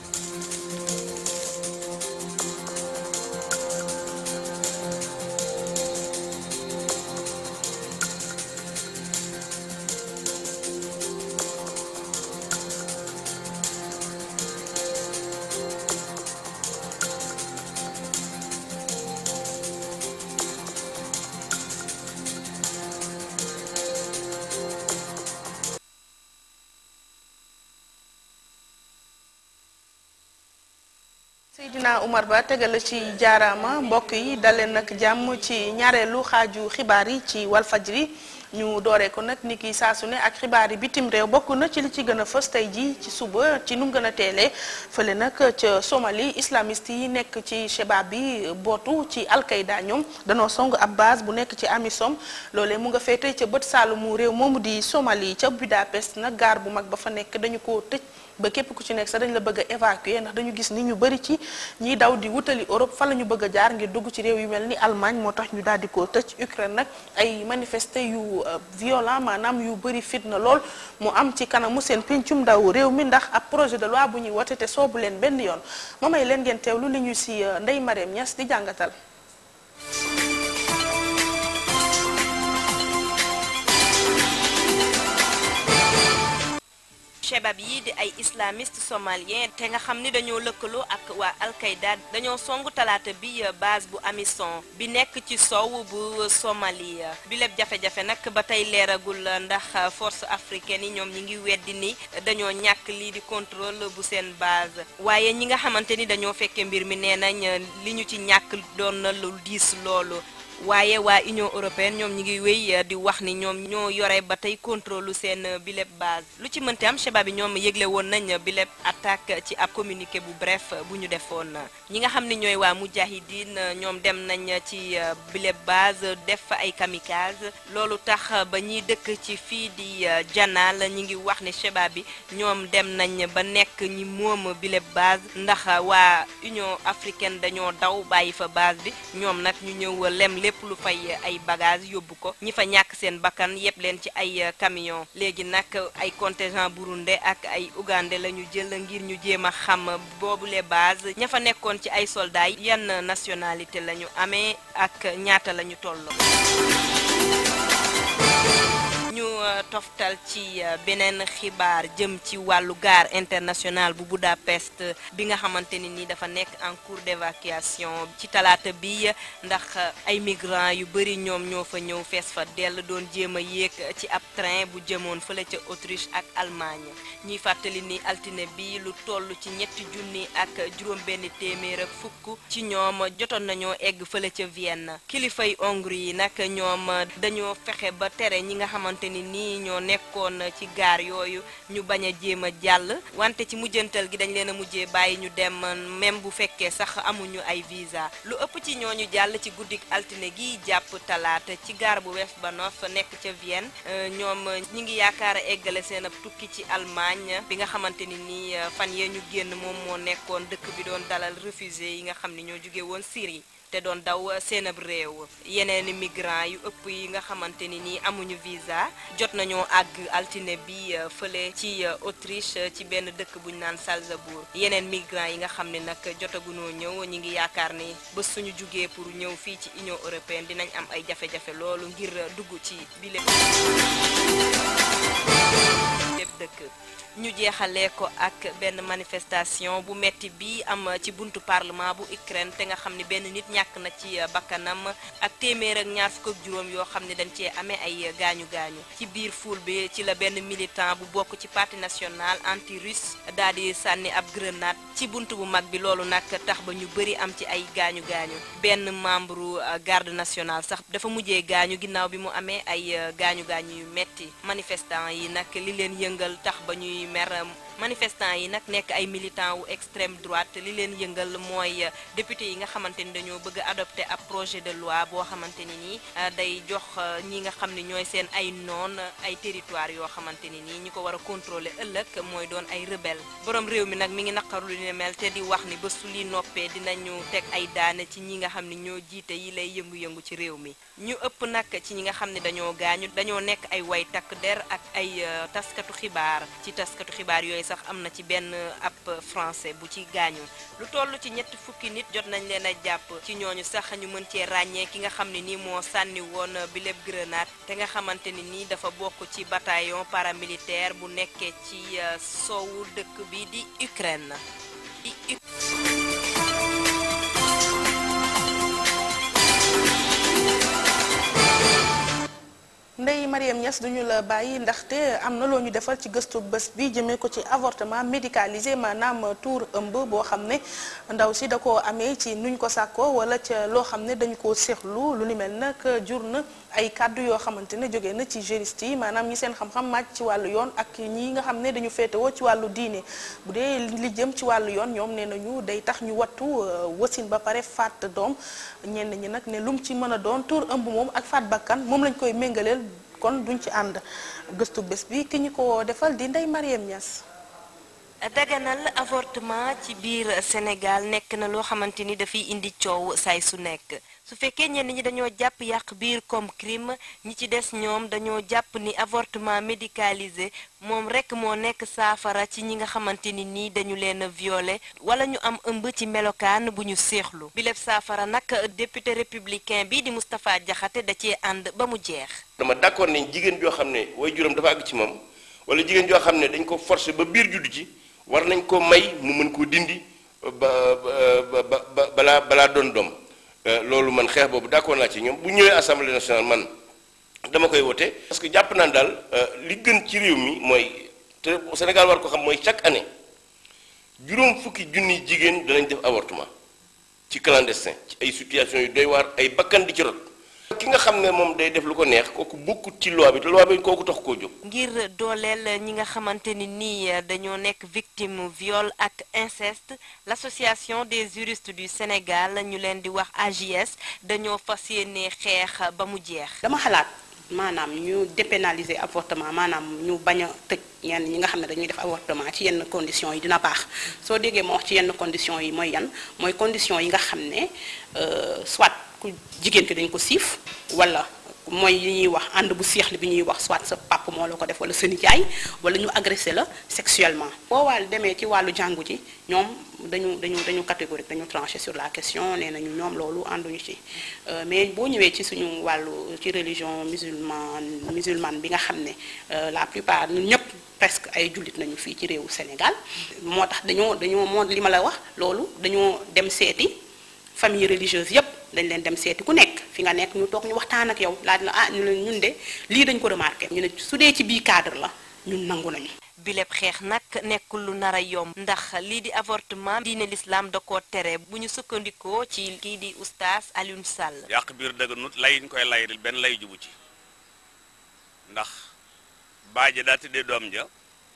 Seydina Oumar Ba tegal ci jaaraama mbokk yi daleen nag jàmm ci ñaareelu xaaju xibaar yi ci Walfajri ñu dooree ko nag ni ki saa su ne ak xibaar yi bitim réew bokk na ci li ci gën a fës tey ji ci suba ci nu mu gën a teelee fële nag ca Somalie islamiste yi nekk ci Chebab bi bootu ci Al-Qaïda ñoom danoo song ab base bu nekk ci Amisom loolee mu nga féete ca bët saalumu réew moomu di Somalie ca Budapest nag gaar bu mag ba fa nekk dañu ko tëj ba képp ku ci nekk sax dañ la bëgg a évacuer ndax dañu gis ni ñu bëri ci ñiy daw di wutali Europe fa la ñu bëgg a jaar ngir dugg ci réew yu mel ni Allemagne moo tax ñu daal di ko tëj Ukraine nag ay manifester yu violent maanaam yu bëri fitna lool mu am ci kanamu seen pencum ndaw réew mi ndax ab projet de loi bu ñuy wote te soobu leen benn yoon ma may leen ngeen teewlu li ñu si Ndeye Marème Niass di jàngatal. Chebab yi di ay islamiste somalien te nga xam ni dañoo lëkkaloo ak waa Al-Qaïda dañoo songu talaata bi base bu Amisom bi nekk ci sow bu Somalie bi lépp jafe-jafe nag ba tey leeragul ndax force africaine yi ñoom ñi ngi weddi ni dañoo ñàkk lii di contrôle bu seen base waaye ñi nga xamante ni dañoo fekke mbir mi nee nañ li ñu ci ñàkk doon na lu diis loolu waaye waa Union européenne ñoom ñi ngi wéy di wax ni ñoom ñoo yore ba tey contrôle seen bileb base lu ci mënti am Chebab bi ñoom yëgle woon nañ bileb attaque ci ab communiqué bu bref bu ñu defoon ñi nga xam ne ñooy waa mujahidin ñoom dem nañ ci bileb base def fa ay kamikaze loolu tax ba ñiy dëkk ci fii di Janal ñi ngi wax ne Chebab bi ñoom dem nañ ba nekk ñi moom bileb base ndax waa Union africaine dañoo daw bàyyi fa base bi ñoom nag ñu ñëw lem lépp lu fay ay bagage yóbbu ko ñi fa ñàkk seen bakkan yépp leen ci ay camion léegi nag ay contingent burundais ak ay ougandais la ñu jël ngir ñu jéem a xam boobule base ña fa nekkoon ci ay soldats yi yan nationalité la ñu amee ak ñaata la ñu toll. ñu toftal ci beneen xibaar jëm ci wàllu gare internationale bu Budapest bi nga xamante ni ni dafa nekk en cours d'évacuation ci talaata bi ndax ay migrants yu bëri ñoom ñoo fa ñëw fees fa dell doon jéem a yéeg ci ab train bu jëmoon fële ca Autriche ak Allemagne ñuy fàttali ni altine bi lu toll ci ñetti junni ak juróom benn téeméer ak fukk ci ñoom jotoon nañoo egg fële ca Vienne kilifay Hongrie yi nag ñoom dañoo fexe ba tere ñi nga xamante ni nii ñoo nekkoon ci gaar yooyu ñu bañ a jéem a jàll wante ci mujjantal gi dañ leen a mujjee bàyyi ñu dem même bu fekkee sax amuñu ay visa lu ëpp ci ñooñu jàll ci guddik altine gi jàpp talaata ci gaar bu Westbahnhof nekk ca Vienne ñoom ñi ngi yaakaar a eggale seen ab tukki ci Allemagne bi nga xamante ni nii fan yee ñu génn moom moo nekkoon dëkk bi doon dalal réfugié yi nga xam ne ñoo jóge woon Syrie te doon daw seen ab réew yeneeni migrants yu ëpp yi nga xamante ni nii amuñu visa jot nañoo àgg altine bi fële ci Autriche ci benn dëkk buñ naan Salzbourg yeneen migrants yi nga xam ne nag jotagunoo ñëw ñi ngi yaakaar ni ba suñu jugee pour ñëw fii ci Union européenne dinañ am ay jafe-jafe loolu ngir dugg ci bi lépp lépp dëkk ñu jeexalee ko ak benn manifestation bu metti bi am ci buntu parlement bu Ukraine te nga xam ne benn nit ñàkk na ci bakkanam ak téeméer ak ñaar fukk ak juróom yoo xam ne dañ cee amee ay gaañu gaañu ci biir foule bi ci la benn militant bu bokk ci parti national anti russe daal di sànni ab grenade ci buntu bu mag bi loolu nag tax ba ñu bëri am ci ay gaañu gaañu benn membre garde nationale sax dafa mujjee gaañu ginnaaw bi mu amee ay gaañu gaañu yu metti manifestant yi nag li leen yëngal tax ba ñuy mer manifestants yi nag nekk ay militants wu extrême droite li leen yëngal mooy député yi nga xamante ni dañoo bëgg a adopté ab projet de loi boo xamante ni nii day jox ñi nga xam ne ñooy seen ay noon ay territoire yoo xamante ni nii ñi ko war a contrôler ëllëg mooy doon ay rebelle borom réew mi nag mi ngi naqaru li ne mel te di wax ni bés su li noppee dinañu teg ay daane ci ñi nga xam ne ñoo jiite yi lay yëngu-yëngu ci réew mi ñu ëpp nag ci ñi nga xam ne dañoo gaañu dañoo nekk ay way takk der ak ay taskatu xibaar ci taskatu xibaar yooyu sax am na ci benn ab français bu ci gaañu lu toll ci ñetti fukki nit jot nañ leen a jàpp ci ñooñu sax ñu mën cee ràññee ki nga xam ne nii moo sànni woon bi lépp grenade te nga xamante ni nii dafa bokk ci bataillon paramilitaire bu nekkee ci soowu dëkk bi di Ukraine Ndeye Mariam Niass duñu la bàyyi ndaxte am na loo ñu defal ci gëstu bés bi jëmee ko ci avortement médicalisé maanaam tuur ëmb boo xam ne ndaw si da koo amee ci nuñ ko sàkkoo wala ca loo xam ne dañu koo seexlu lu ni mel nag jur na ay kàddu yoo xamante ne jóge na ci juriste yi maanaam ñi seen xam-xam màcc ci wàllu yoon ak ñi nga xam ne dañu féetewoo ci wàllu diine bu dee li jëm ci wàllu yoon ñoom nee nañu day tax ñu wattu wasin ba pare faat doom ñenn ñi nag ne lum ci mën a doon tuur ëmb moom ak faat bakkan moom lañ koy méngaleel kon duñ ci ànd gëstu bés bi ki ñu ko defal di Ndeye Mariam Niass daganal avortement ci biir Sénégal nekk na loo xamante ni dafay indi coow saay su nekk su fekkee ñenn ñi dañoo jàpp yàq biir comme crime ñi ci des ñoom dañoo jàpp ni avortement médicalisé moom rekk moo nekk saafara ci ñi nga xamante ni nii dañu leen violé wala ñu am ëmb ci melokaan bu ñu séexlu bi lépp saafara nag député républicain bi di Moustapha Diakhaté da cee ànd ba mu jeex. dama d'accord nañ jigéen joo xam ne way juróom dafa àgg ci moom wala jigéen joo xam ne dañ ko forcer ba biir juddu ci war nañ ko may mu mën koo dindi ba ba ba balaa balaa doon doom loolu man xeex boobu d'accord naa ci ñoom bu ñëwee assemblée nationale man dama koy wote parce que jàpp naan daal li gën ci réew mi mooy te Sénégal war ko xam mooy chaque année juróom fukki junni jigéen danañ def avortement ci clandestin ci ay situations yu doy waar ay bakkan di ci rot ki nga xam ne moom day def lu ko neex kooku bokkut ci loi bi te loi bi kooku tax koo jóg. ngir dooleel ñi nga xamante ni nii dañoo nekk victime viol ak inceste l'association des juristes du Sénégal ñu leen di wax AJS dañoo fas yéene xeex ba mu jeex. dama xalaat maanaam ñu dépénaliser avortement maanaam ñu bañ a tëj ñenn ñi nga xam ne dañuy def avortement ci yenn conditions yi dina baax soo déggee ma wax ci yenn conditions yi mooy yan mooy conditions yi nga xam ne soit. ku jigéen ki dañ ko siif wala mooy li ñuy wax ànd bu seexli bi ñuy wax soit sa papa moo la ko def wala sa nijaay wala ñu agressé la sexuellement boo wàll demee ci wàllu jàngu ji ñoom dañu dañu dañu catégorique dañu tranché sur la question nee nañu ñoom loolu ànduñu ci mais boo ñëwee ci suñu wàllu ci religion musulmane musulmane bi nga xam ne la plupart ñun ñëpp presque ay jullit nañu fii ci réewu Sénégal moo tax dañoo dañoo moo li ma la wax loolu dañoo dem seeti famille religieuse yépp dañ leen dem seeti ku nekk fi nga nekk ñu toog ñu waxtaan ak yow laaj la ah ñu leen ñun de lii dañ ko remarqué ñu ne su dee ci bii cadre la ñun nangu nañu bi lépp xeex nag nekkul lu nar a yomb ndax lii di avortement diine l'islam da koo tere bu ñu sukkandikoo ci kii di oustaz Alioune Sall yàq biir dëgganut lay ñu koy lay benn lay jubu ci ndax baay ja daa tëddee doom ja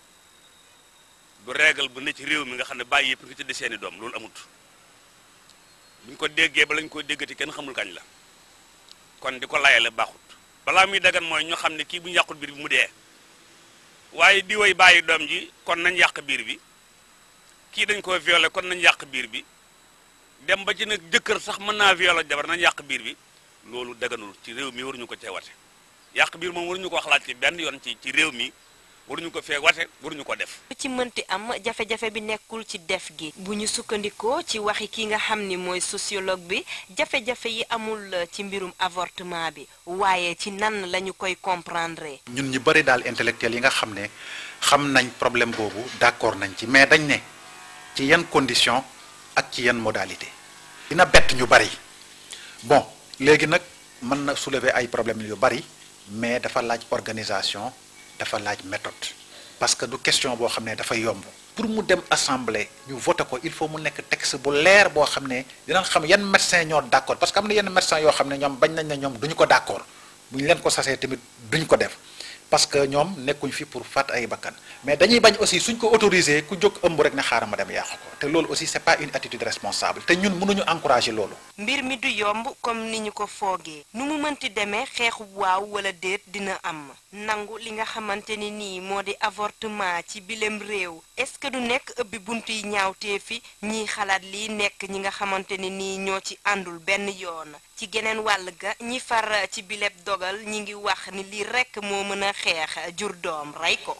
du régal bu ne ci réew mi nga xam ne bàyyi yëpp nga tëddee seeni doom loolu amut buñ ko déggee ba lañ ko déggati kenn xamul kañ la kon di ko layale baaxut balaa muy dagan mooy ñu xam ne kii bu ñu yàqul biir bi mu dee waaye di way bàyyi doom ji kon nañ yàq biir bi kii dañ ko violé kon nañ yàq biir bi dem ba ci nag jëkkër sax mën naa violé jabar nañ yàq biir bi loolu daganul ci réew mi waruñu ko cee wate yàq biir moom waruñu ko xalaat ci benn yoon ci ci réew mi waruñu ko fee wate waruñu ko def lu ci mënti am jafe-jafe bi nekkul ci def gi bu ñu sukkandikoo ci waxi ki nga xam ni mooy sociologue bi jafe-jafe yi amul ci mbirum avortement bi waaye ci nan lañu koy comprendre ñun ñu bari daal intellectuel yi nga xam ne xam nañ problème boobu d'accord nañ ci mais dañ ne ci yan condition ak ci yan modalité dina bett ñu bari bon léegi nag mën na soulever ay problèmes yu bari mais dafa laaj organisation dafa laaj méthode parce que du question boo xam ne dafa yomb pour mu dem assemblée ñu voté ko il faut mu nekk texte bu leer boo xam ne dinañ xam yan médecin ñoo d'accord parce que am na yenn médecin yoo xam ne ñoom bañ nañ ne ñoom duñu ko d'accord bu ñu leen ko sasee tamit duñ ko def parce que ñoom nekkuñ fi pour faat ay bakkan mais dañuy bañ aussi suñ ko autorisé ku jóg ëmb rek ne xaaral ma dem yàqu ko te loolu aussi c'est pas une attitude responsable te ñun mënuñu encourager loolu. mbir mi du yomb comme ni ñu ko foogee nu mu mënti demee xeexu waaw wala déet dina am nangu li nga xamante ni nii moo di avortement ci bilem réew est-ce que du nekk ëbbi bunt yi ñaawtee fi ñiy xalaat lii nekk ñi nga xamante ni nii ñoo ci àndul benn yoon ci geneen wàll ga ñi far ci bileb dogal ñi ngi wax ni lii rekk moo mën a xeex jur doom rey ko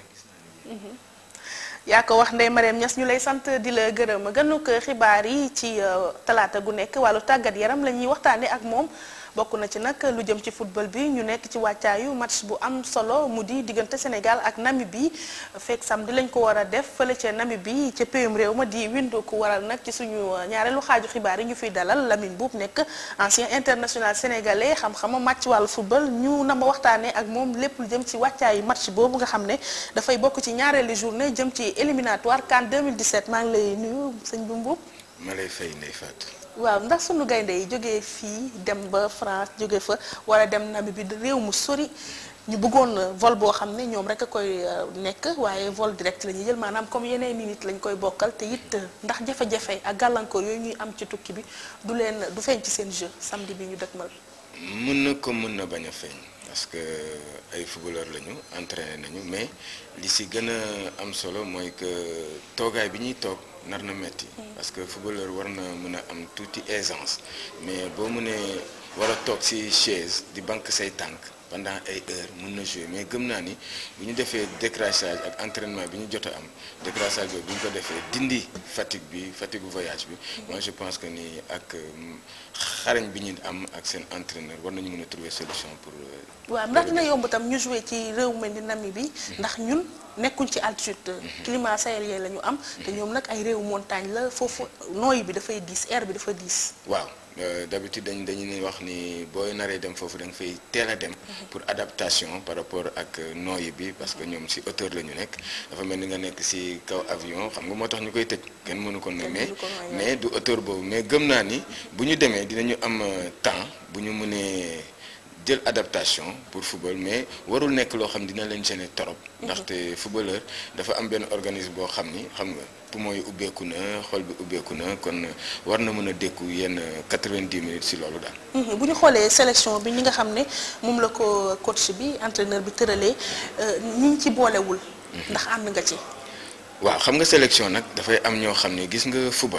yaa ko wax Ndeye Mariam Niass ñu lay sant di la gërëm gënuk xibaar yi ci talaata gu nekk wàllu tàggat yaram la ñuy waxtaanee ak moom bokk na ci nag lu jëm ci football bi ñu nekk ci wàccaayu match bu am solo mu di diggante Sénégal ak Namibie fekk samedi lañ ko war a def fële ca Namibie ca péyum réew ma di windu ku waral nag ci suñu ñaareelu xaaju xibaar yi ñu fiy dalal Lamine Boub nekk ancien international sénégalais xam-xama match wàllu football ñu na ma waxtaanee ak moom lépp lu jëm ci wàccaayu match boobu nga xam ne dafay bokk ci ñaareelu journée jëm ci éliminatoire CAN 2017 maa ngi lay nuyu sëñ Boub. ma lay fay Ndeye Fatou. waaw ndax sunu gaynde yi jógee fii dem ba France jóge fa war a dem Namibie bi réew mu sori ñu bëggoon vol boo xam ne ñoom rek a koy nekk waaye vol direct la ñuy jël maanaam comme yeneen i nit lañ koy bokkal te it ndax jafe-jafe ak gàllankoor yooyu ñuy am ci tukki bi du leen du feeñ ci seen jeu samedi bi ñu dëkkmal. mën na ko mën na bañ a feeñ parce que ay footballeur lañu entraîné nañu mais li si gën a am solo mooy que toogaay bi ñuy toog. nar na metti parce que footballeur war na mën a am tuuti aisance mais boo mënee war a toog ci chaise di banque say tànk pendant ay heures mën na jouer mais gëm naa ni bu ñu defee décrassage ak entraînement bi ñu jot a am décrassage boobu bu ñu ko defee dindi fatigue bi fatigue voyage bi moi je pense que ni ak xarañ bi ñu am ak seen entraîneur war nañu mën a trouver solution pour. waaw ndax dina yomb tam ñu jouer ci réew mel ni Namibie ndax ñun nekkuñ ci altitude climat sahélien la ñu am te ñoom nag ay réew montagne la foofu nooyi bi dafay diis air bi dafa diis. waaw d'habitude dañ dañu ne wax ni booy naree dem foofu da nga fay teel a dem. pour adaptation par rapport ak nooyi bi parce que ñoom ci hauteur la ñu nekk dafa mel ni nga nekk ci kaw avion xam nga moo tax ñu koy tëj kenn mënu ko noy mais mais du hauteur boobu mais gëm naa ni bu ñu demee dinañu am temps bu ñu mënee. jël adaptation pour football mais warul nekk loo xam dina leen gêner trop ndaxte footballeur dafa am benn organisme boo xam ni xam nga poumon yi ubbeeku na xol bi ubbeeku na kon war na mën a dékku yenn 90 minutes ci loolu daal. bu ñu xoolee sélection bi ñi nga xam ne moom la ko coach bi entraîneur bi tëralee ñi ñu ci boolewul. ndax ànd nga ci. waaw xam nga sélection nag dafay am ñoo xam ne gis nga football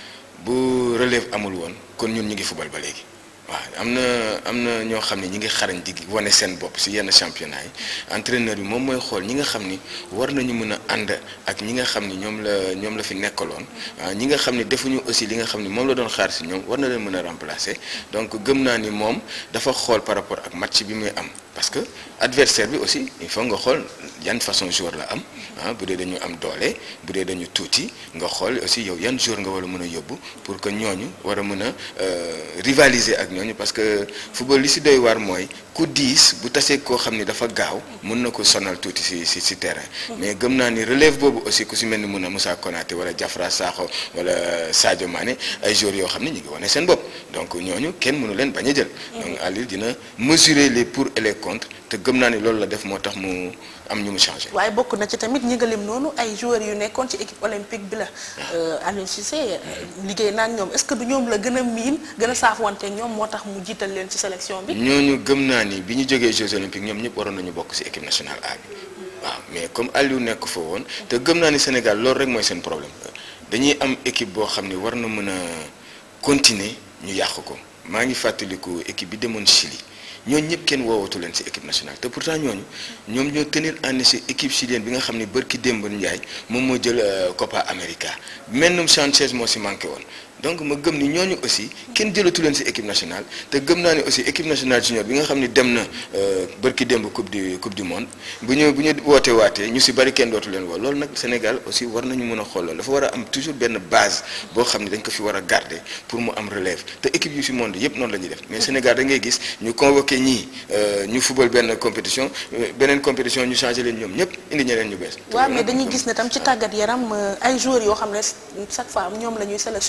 bu relève amul woon kon ñun ñu ngi football ba léegi. waaw am na am na ñoo xam ne ñi ngi xarañ di wane seen bopp ci yenn championnat yi entraîneur bi moom mooy xool ñi nga xam ni war nañu mën a ànd ak ñi nga xam ni ñoom la ñoom la fi nekkaloon ñi nga xam ni defuñu aussi li nga xam ni moom la doon xaar ci ñoom war na leen mën a remplacer donc gëm naa ni moom dafa xool par rapport ak match bi muy am parce que adversaire bi aussi il faut nga xool yan façon joueur la am ah bu dee dañu am doole bu dee dañu tuuti nga xool aussi yow yan joueur nga war a mën a yóbbu pour que ñooñu war a mën a rivaliser ak ñooñu parce que football li ci doy waar mooy ku diis bu tasee koo xam ni dafa gaaw mën na ko sonal tuuti ci ci ci terrain mais gëm naa ni relève boobu aussi ku ci mel ni mun a Moussa Konaté wala Diafra Sakho wala Sadio Mané ay joueurs yoo xam ne ñu ngi wane seen bopp donc ñooñu kenn mënu leen bañ a jël donc Aliou dina mesurer les pour et les contre te gëm naa ni loolu la def moo tax mu am ñu mu changé. waaye bokk na ci tamit ñi nga lim noonu ay joueurs yu nekkoon ci équipe olympique bi la Aliou Cissé liggéey naa ak ñoom est-ce que du ñoom la gën a miin gën a saafwante ñoom moo tax mu jiital leen ci sélection bi. ñooñu gëm naa ni bi ñu jógee Jeux olympiques ñoom ñëpp waroon nañu bokk ci équipe nationale A bi waaw mais comme Aliou nekk fa woon te gëm naa ni Sénégal loolu rek mooy seen problème dañuy am équipe boo xam ne war na mën a continuer ñu yàq ko maa ngi fàttaliku équipe bi demoon Chili. ñooñu ñëpp kenn woowatu leen ci équipe nationale te pourtant ñooñu ñoom ñoo tenir en échec équipe chilienne bi nga xam ne bërki démb Ndiaye moom moo jël Copa América mennum Sanchez moo ci manqué woon donc ma gëm ni ñooñu aussi kenn jëlatu leen ci équipe nationale te gëm naa ni aussi équipe nationale junior bi nga xam ne dem na bërki démb coupe du coupe du monde bu ñu bu ñu woote waatee ñu ci bari kenn dootu leen woo loolu nag Sénégal aussi war nañu mën a xool loolu dafa war a am toujours benn base boo xam ne dañ ko fi war a garder pour mu am relève te équipe yu ci monde yépp noonu la ñuy def mais Sénégal da ngay gis ñu convoqué ñii ñu football benn compétition beneen compétition ñu changé leen ñoom ñëpp indi ñeneen ñu bees. waaw mais dañuy gis ne tam ci tàggat yaram ay joueurs yoo xam ne chaque fois ñoom la ñuy sélectionné dañuy dem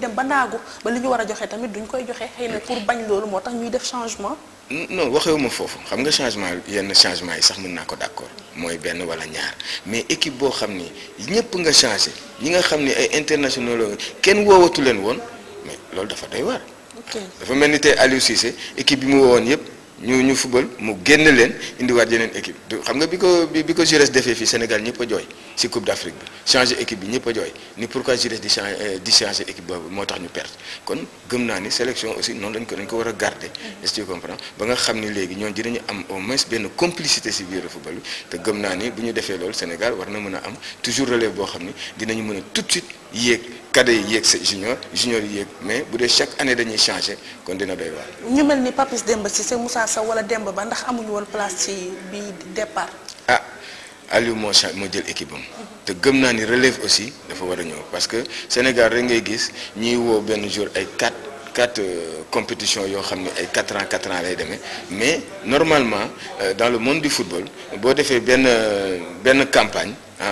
dem ba naagu ba li ñu war a joxe tamit duñ koy joxe xëy na pour bañ loolu moo tax ñuy def changement non waxewuma foofu xam nga changement yenn changement yi sax mën naa ko d'accord mooy benn wala ñaar mais équipe boo xam ni ñëpp nga changé ñi nga xam ni ay internationaux la kenn woowatu leen woon mais loolu dafa doy waar. dafa mel ni tey Aliou Cissé équipe bi mu woowoon yëpp ñu ñu fubal mu génn leen indiwaat yeneen équipe du xam nga bi ko bi bi ko Jures defee fii Sénégal ñëpp a jooy si Coupe d'Afrique bi changer équipe bi ñëpp a jooy ni pourquoi Jures di changer di changer équipe boobu moo tax ñu perte kon gëm naa ni sélection aussi noonu lañ ko dañ ko war a garder est-ce que tu comprends ba nga xam ni léegi ñoom dinañu am au moins benn complicité si biir football bi te gëm naa ni bu ñu defee loolu Sénégal war na mën a am toujours relève boo xam ni dinañu mën a tout de suite yéeg cadet yi yéeg sa junior junior yi yéeg mais bu dee chaque année dañuy changer kon dina doy waar. ñu mel ni Papis Demba Cissé Moussa Sow wala Demba Ba ndax amuñu woon place ci bi départ. ah Aliou moo cha moo jël équipe am te gëm naa ni relève aussi dafa war a ñëw parce que Sénégal rek ngay gis ñuy woo benn jour ay quatre quatre compétitions yoo xam ne ay quatre ans quatre ans lay demee mais normalement dans le monde du football boo defee benn benn campagne ah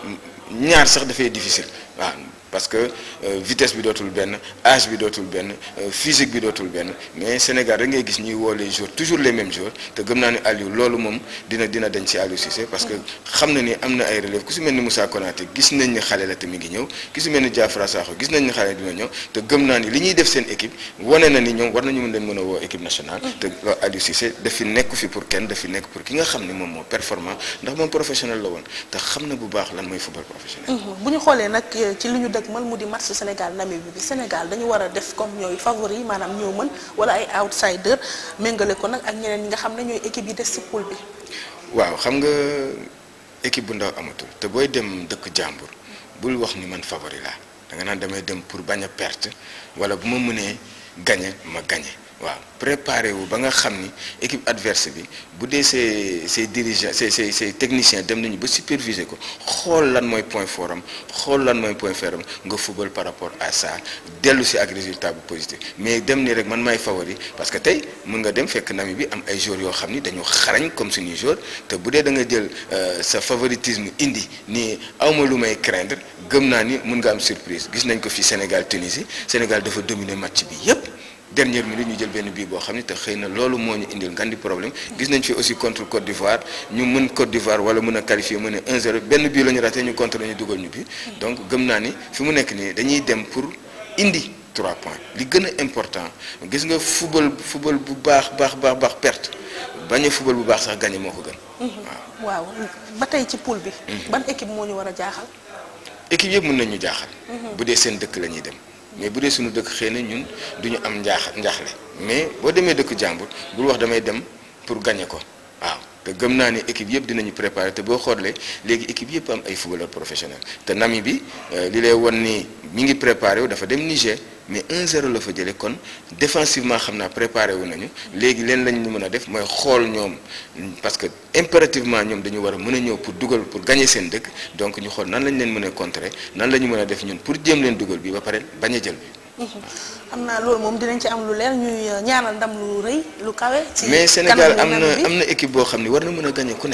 ñaar sax dafay difficile waaw. parce que vitesse bi dootul benn âge bi dootul benn physique bi dootul benn mais Sénégal rek ngay gis ñuy woo les jours toujours les mêmes jours te gëm naa ne Aliou loolu moom dina dina dañ ci Aliou Cissé parce que xam na ni am na ay relève ku si mel ni Moussa Konaté gis nañ ni xale la te mi ngi ñëw ku si mel ni Diafra Sakho gis nañ ni xale dina ñëw te gëm naa ni li ñuy def seen équipe wane na ni ñoom war nañu mën leen mën a woo équipe nationale te Aliou Cissé daf fi nekk fi pour kenn daf fi nekk pour ki nga xam ni moom moo performant ndax moom professionnel la woon te xam na bu baax lan mooy football professionnel bu ñu xoolee nag ci li ñu dëgg mal mu di match Sénégal Namibie bi Sénégal dañu war a def comme ñooy favori maanaam ñoo mën wala ay outsider méngale ko nag ak ñeneen ñi nga xam ne ñooy équipe yi des ci poule bi. waaw xam nga équipe bu ndaw amatul te booy dem dëkk jàmbur bul wax ni man favori laa da nga naan damay dem pour bañ a perte wala bu ma mënee gagné ma gagné waaw préparé wu ba nga xam ni équipe adverse bi bu dee ses ses dirigeants ses ses ses techniciens dem nañu ba superviser ko xool lan mooy point fort am xool lan mooy point faible am nga football par rapport à ça dellu si ak résultat bu positif mais dem ni rek man maay favori parce que tey mën nga dem fekk nami bi am ay joueurs yoo xam ni dañu xarañ comme suñuy joueurs te bu dee da nga jël sa favoritisme indi ni awma lu may craindre gëm naa ni mën nga am surprise gis nañ ko fi Sénégal Tunisie Sénégal dafa dominer match bi yépp dernière minute ñu jël benn bii boo xam ne te xëy na loolu moo ñu indil ngan di problème gis nañ fi aussi contre Côte d'Ivoire ñu mën Côte d'Ivoire wala mën a qualifier mën a 1-0 benn bii la ñu raté ñu contre ñu dugal ñu bi donc gëm naa ni fi mu nekk nii dañuy dem pour indi 3 points li gën a important gis nga football football bu baax baax baax baax perte bañ a football bu baax sax gagné moo ko gën. waaw ba tey ci poule bi. ban équipe moo ñu war a jaaxal. équipe yëpp mën nañ ñu jaaxal. bu dee seen dëkk la ñuy dem. mais bu dee suñu dëkk xëy na ñun du ñu am njaax njaaxle mais boo demee dëkk jàmbur bul wax damay dem pour gagner ko waaw te gëm naa ni équipe yëpp dinañu préparer te boo xoolee léegi équipe yëpp am ay footballeurs professionnels te nami bi li lay won ni mi ngi préparé wu dafa dem Niger mais 1-0 la fa jëlee kon défensivement xam naa préparé wu nañu léegi leen lañ ñu mën a def mooy xool ñoom parce que impérativement ñoom dañu war a mën a ñëw pour dugal pour gagner seen dëkk donc ñu xool nan lañ leen mën a contrer nan la ñu mën a def ñun pour jéem leen dugal bi ba pare bañ a jël bi. am naa loolu moom dinañ ci am lu leer ñuy ñaanal ndam lu rëy lu kawe. ci mais Sénégal am na am na équipe boo xam ne war na mën a gagner ku ne.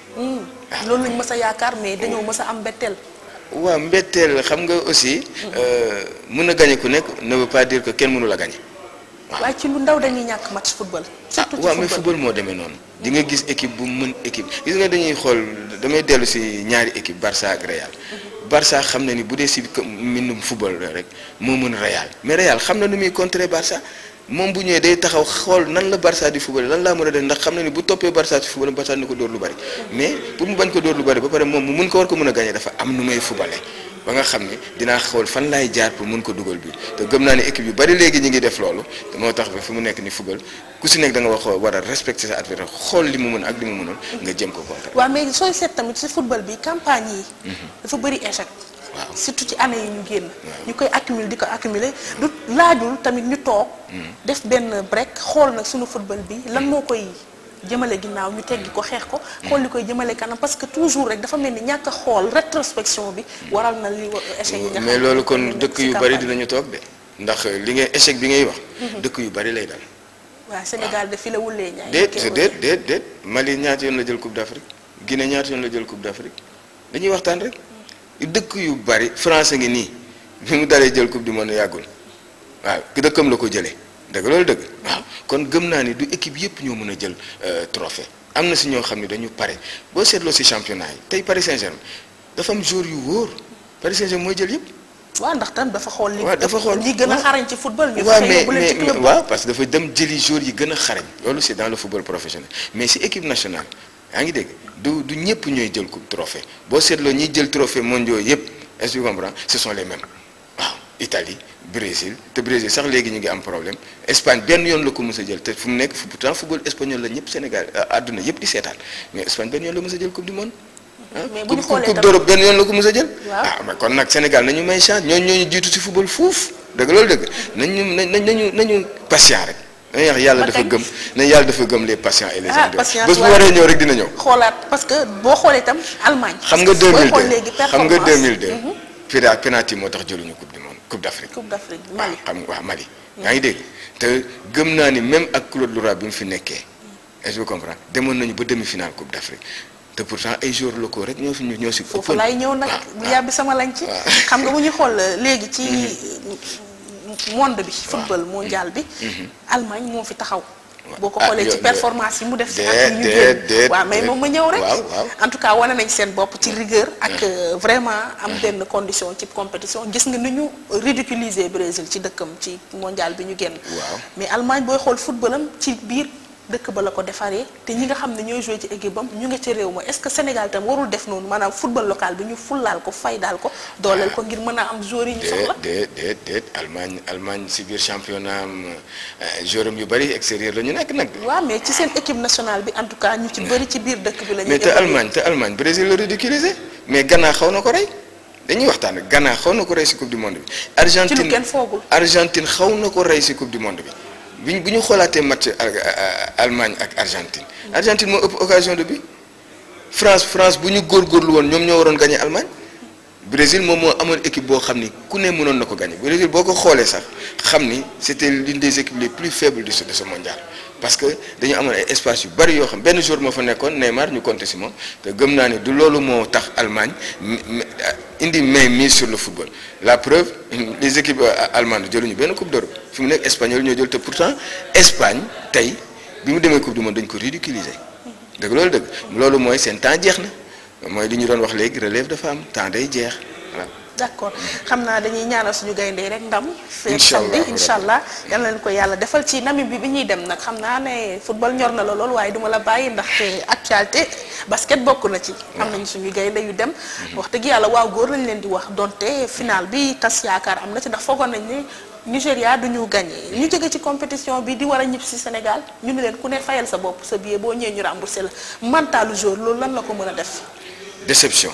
loolu lañ mës a yaakaar mais dañoo mës a am mbetteel. waaw mbetteel xam nga aussi mën a gagner ku nekk ne veut pas dire que kenn mënu la gagner. waaye ci lu ndaw dañuy ñàkk match football. surtout ci waaw mais football moo demee noonu. di nga gis équipe bu mën équipe gis nga dañuy xool damay dellu si ñaari équipe Barça ak Real. Barça xam na ni bu dee si mbindum football rek moo mën Real mais Real xam na nu muy contrer Barça moom bu ñëwee day taxaw xool nan la Barça di football lan laa mën a def ndax xam na ni bu toppee Barça ci football Barça ni ko dóor lu bari mais pour mu bañ ko dóor lu bari ba pare moom mu mun ko war ko mën a gagner dafa am nu may footballer ba nga xam ni dinaa xool fan laay jaar pour mun ko dugal bi te gëm naa ne équipe yu bari léegi ñu ngi def loolu te moo tax ba fi mu nekk ni football ku si nekk da nga wax war a respecter sa adversaire xool li mu mën ak li mu mënul nga jëm ko contre. waaw mais sooy seet tamit ci football bi campagne yi. dafa bëri échec. waaw surtout ci année yi ñu génn. ñu koy accumuler di ko accumuler du laajul tamit ñu toog. def benn break xool nag suñu football bi lan moo koy jëmale ginnaaw ñu teggi ko xeex ko. xool li koy jëmale kanam parce que toujours rek dafa mel ni ñàkk a xool rétrospection bi. waral na li échec yi nga xam mais loolu kon dëkk yu bari dinañu toog de ndax li ngay échec bi ngay wax. dëkk yu bari lay dal. waaw Sénégal de fi la wulee ñaay. déet déet déet déet Mali ñaata yoon la jël coupe d'Afrique Guinée ñaata yoon la jël coupe d'Afrique dañuy waxtaan rek. dëkk yu bari France ngi nii bi mu dalee jël coupe du monde yàggul waaw dëkkam la ko jëlee dëgg loolu dëgg waaw kon gëm naa ni du équipe yëpp ñoo mën a jël trophée am na si ñoo xam ne dañu pare boo seetloo si championnat yi tey Paris Saint-Germain dafa am joueur yu wóor Paris Saint-Germain mooy jël yëpp. waaw ndax tam dafa xool li waaw dafa xool ñi gën a xarañ ci football. ñu waaw fexe mais yóbbu leen ci mais club waaw parce que dafa dem jëli joueurs yi gën a xarañ loolu c'est dans le football professionnel mais si équipe nationale yaa ngi dégg du du ñëpp ñooy jël coupe trophée boo seetloo ñiy jël trophée mondiaux yëpp est-ce que tu comprends ce sont les mêmes waaw Italie Brésil te Brésil sax léegi ñu ngi am problème Espagne benn yoon la ko mës a jël te fu mu nekk pourtant football espagnol la ñëpp Sénégal àdduna yëpp di seetaan mais Espagne benn yoon la mës a jël coupe du monde. mais bu ñu coupe xoolee coupe tam d'Europe benn yoon la ko mës a jël. waaw ah mais kon nag Sénégal nañu may chance ñooñu ñooñu jiitu si football fuuf dëgg loolu dëgg nañu nañ nañu nañu patient rek. dañuy wax yàlla Ba dafa kañ? gëm nañ yàlla dafa gëm les patients et les ah endurants patience bés bu waaye- waree ñëw rek dina ñëw. xoolaat parce que boo xoolee itam Allemagne. xam nga parce que booy xool 2002 léegi xam nga performance 2002. Mhm. pira penalty moo tax jëluñu coupe du monde coupe d'Afrique. Coupe d'Afrique Mali. xam nga waaw Mali. yaa ngi dégg te gëm naa ni même ak Claude Lora bi mu fi nekkee est-ce que vous comprenez demoon nañu ba demi-finale coupe d'Afrique te pourtant ay joueurs locaux rek ñoo fi ñoo si. foofu laay ñëw nag bu yàbbi sama lañ ci xam nga bu ñuy xool léegi ci monde bi football mondial bi Allemagne moo fi taxaw boo ko Ah, xoolee ci yo- performance yi mu def si déet, at yi ñu déet, génn déet, waaw mais déet. moom ma ñëw rek waaw waaw en tout cas wane nañ seen bopp ci rigueur ak euh, vraiment am benn condition ci compétition gis nga ni ñu ridiculiser Brésil ci dëkkam ci mondial bi ñu génn waaw mais Allemagne booy xool footballam ci biir dëkk ba la ko defaree te ñi nga xam ne ñooy joué ci équipe am ñu nga ci réew ma est-ce que Sénégal tam warul def noonu maanaam football local bi ñu fullaal ko faydaal ko dooleel ko ngir mën a am joueurs yi ñu soxla déet déet déet Allemagne Allemagne si biir championnat am joueur am yu bari extérieur la ñu nekk nag. waaw mais ci seen équipe nationale bi en tout cas ñu ci bëri ci biir dëkk bi la ñu mais te Allemagne te Allemagne Brésil la ridiculisé mais Ghana xaw na ko rey dañuy waxtaan Ghana xaw na ko rey si coupe du monde bi. Argentine ci lu kenn foogul Argentine xaw na ko rey si coupe du monde bi bu ñu bu ñu xoolaatee match Al- Allemagne ak Argentine Argentine moo ëpp occasion de but France France bu ñu góorgóorlu woon ñoom ñoo waroon gagner Allemagne Brésil moom moo amoon équipe boo xam ni ku ne mënoon na ko gagner Brésil boo ko xoolee sax xam ni c'était l'une des équipes les plus faibles de ce de ce mondial parce que dañu amoon ay espace yu bari yoo xam benn jour moo fa nekkoon Neymar ñu compter ci moom te gëm naa ni du loolu moo tax Allemagne m- m- indi main mise sur le football la preuve les équipes euh, allemandes jëluñu benn coupe d'Europe fi mu nekk espagnol ñoo jël te pourtant Espagne tey bi mu demee coupe du monde dañ ko ridiculiser dëgg loolu dëgg loolu mooy seen temps jeex na mooy li ñu doon wax léegi relève dafa am temps day jeex voilà. d'accord xam naa dañuy ñaanal suñu gaynde rek ndam feer Incha allah, samedi incha allah yal na leen ko yàlla defal ci Namibie bi bi ñuy dem nag xam naa ne football ñor na la lool waaye duma la bàyyi ndaxte actualité basket bokk na ci am nañu suñu gaynde yu dem wax dëgg yàlla waaw góor lañ leen di wax donte final bi tas yaakaar am na ci ndax foogoon nañ ne Nigéria du ñu gagné ñu jóge ci compétition bi di war a ñib si Sénégal ñu ne leen ku ne fayal sa bopp sa billet boo ñëwee ñu remboursé la mentalu jour loolu lan la ko mën a def déception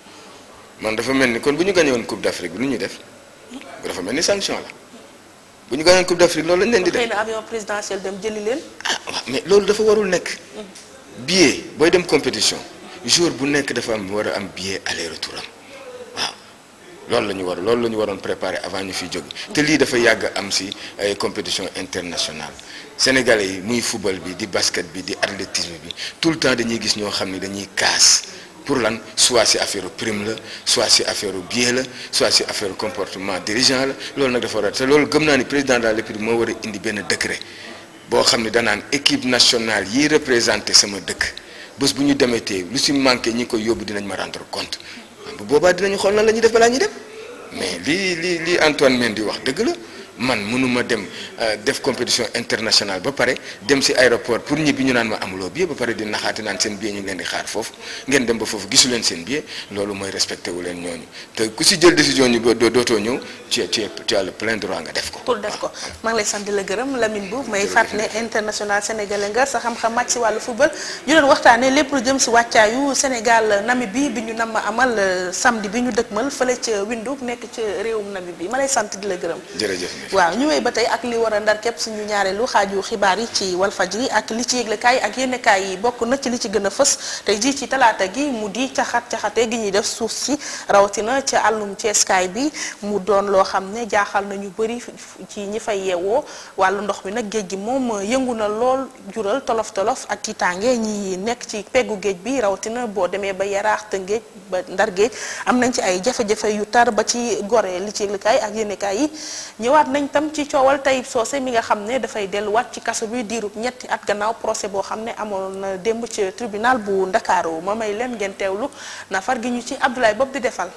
man dafa mel ni kon bu ñu gagné woon coupe d'Afrique bi lu ñuy def dafa mel ni sanction la bu ñu gagné woon coupe d'Afrique loolu lañ leen di def xëy na avion présidentiel dem jëli leen mais loolu dafa warul nekk billet booy dem compétition jour bu nekk dafa am war a am billet aller retour am waaw loolu la ñu war loolu la ñu waroon préparer avant ñu fiy jóge te lii dafa yàgg am si ay compétition internationale sénégalais yi muy football bi di basket bi di athlétisme bi tout le temps dañuy gis ñoo xam ni dañuy kaas pour lan soit si affaire prime la soit si affaire billet la soit si affaire comportement dirigeant la loolu nag dafa war a te loolu gëm naa ni président de la République moo war a indi benn décret boo xam ne danaan équipe nationale yi représenté sama dëkk bés bu ñu demee tey lu si manqué ñi koy yóbbu dinañ ma rendre compte bu boobaa dinañu xool nan la ñuy def balaa ñuy dem mais lii lii lii Antoine Mendy wax dëgg la man mënuma dem def compétition internationale ba pare dem si aéroport pour ñibbi ñu naan ma amuloo billet ba pare di naxaati naan seen billet ñu ngi leen di xaar foofu ngeen dem ba foofu gisu leen seen billet loolu mooy respecté wu leen ñooñu te ku si jël décision ñu doo dootoo ñëw tu tu tu as le plein droit nga def ko. pour def ko maa ngi lay sant di la gërëm Lamine Boub may fàttali ne international sénégalais nga sa xam-xam màcc si wàllu football ñu doon waxtaanee lépp lu jëm si wàccaayu Sénégal Namibie bi ñu nam ma amal samedi bi ñu dëkkmal fële ca Windhoek nekk ca réewum Namibie ma lay sant di la gërëm. jërëjëf. waaw ñu wéy ba tey ak li war a ndar képp suñu ñaareelu xaaju xibaar yi ci Walfadjri ak li ci yëglekaay ak yénnekaay yi bokk na ci li ci gën a fës tey jii ci talaata gi mu di caxat caxate gi ñuy def suuf si rawatina ca àllum ceeskaay bi mu doon loo xam ne jaaxal na ñu bëri ci ñi fay yeewoo wàllu ndox mi nag géej gi moom yëngu na lool jural tolof tolof ak tiitaange ñi nekk ci peggu géej bi rawatina boo demee ba yaraax te géej ba ndar géej am nañ ci ay jafe-jafe yu tar ba ci gore li ci yëglekaay ak yénnekaay yi ñëwaat nañ nañ tam ci coowal Tayib Socé mi nga xam ne dafay delluwaat ci kaso bi diirub ñetti at gannaaw procès boo xam ne amoon na démb ci tribunal bu Ndakaaru ma may leen ngeen teewlu nafar gi ñu ci Abdoulaye Bob di defal.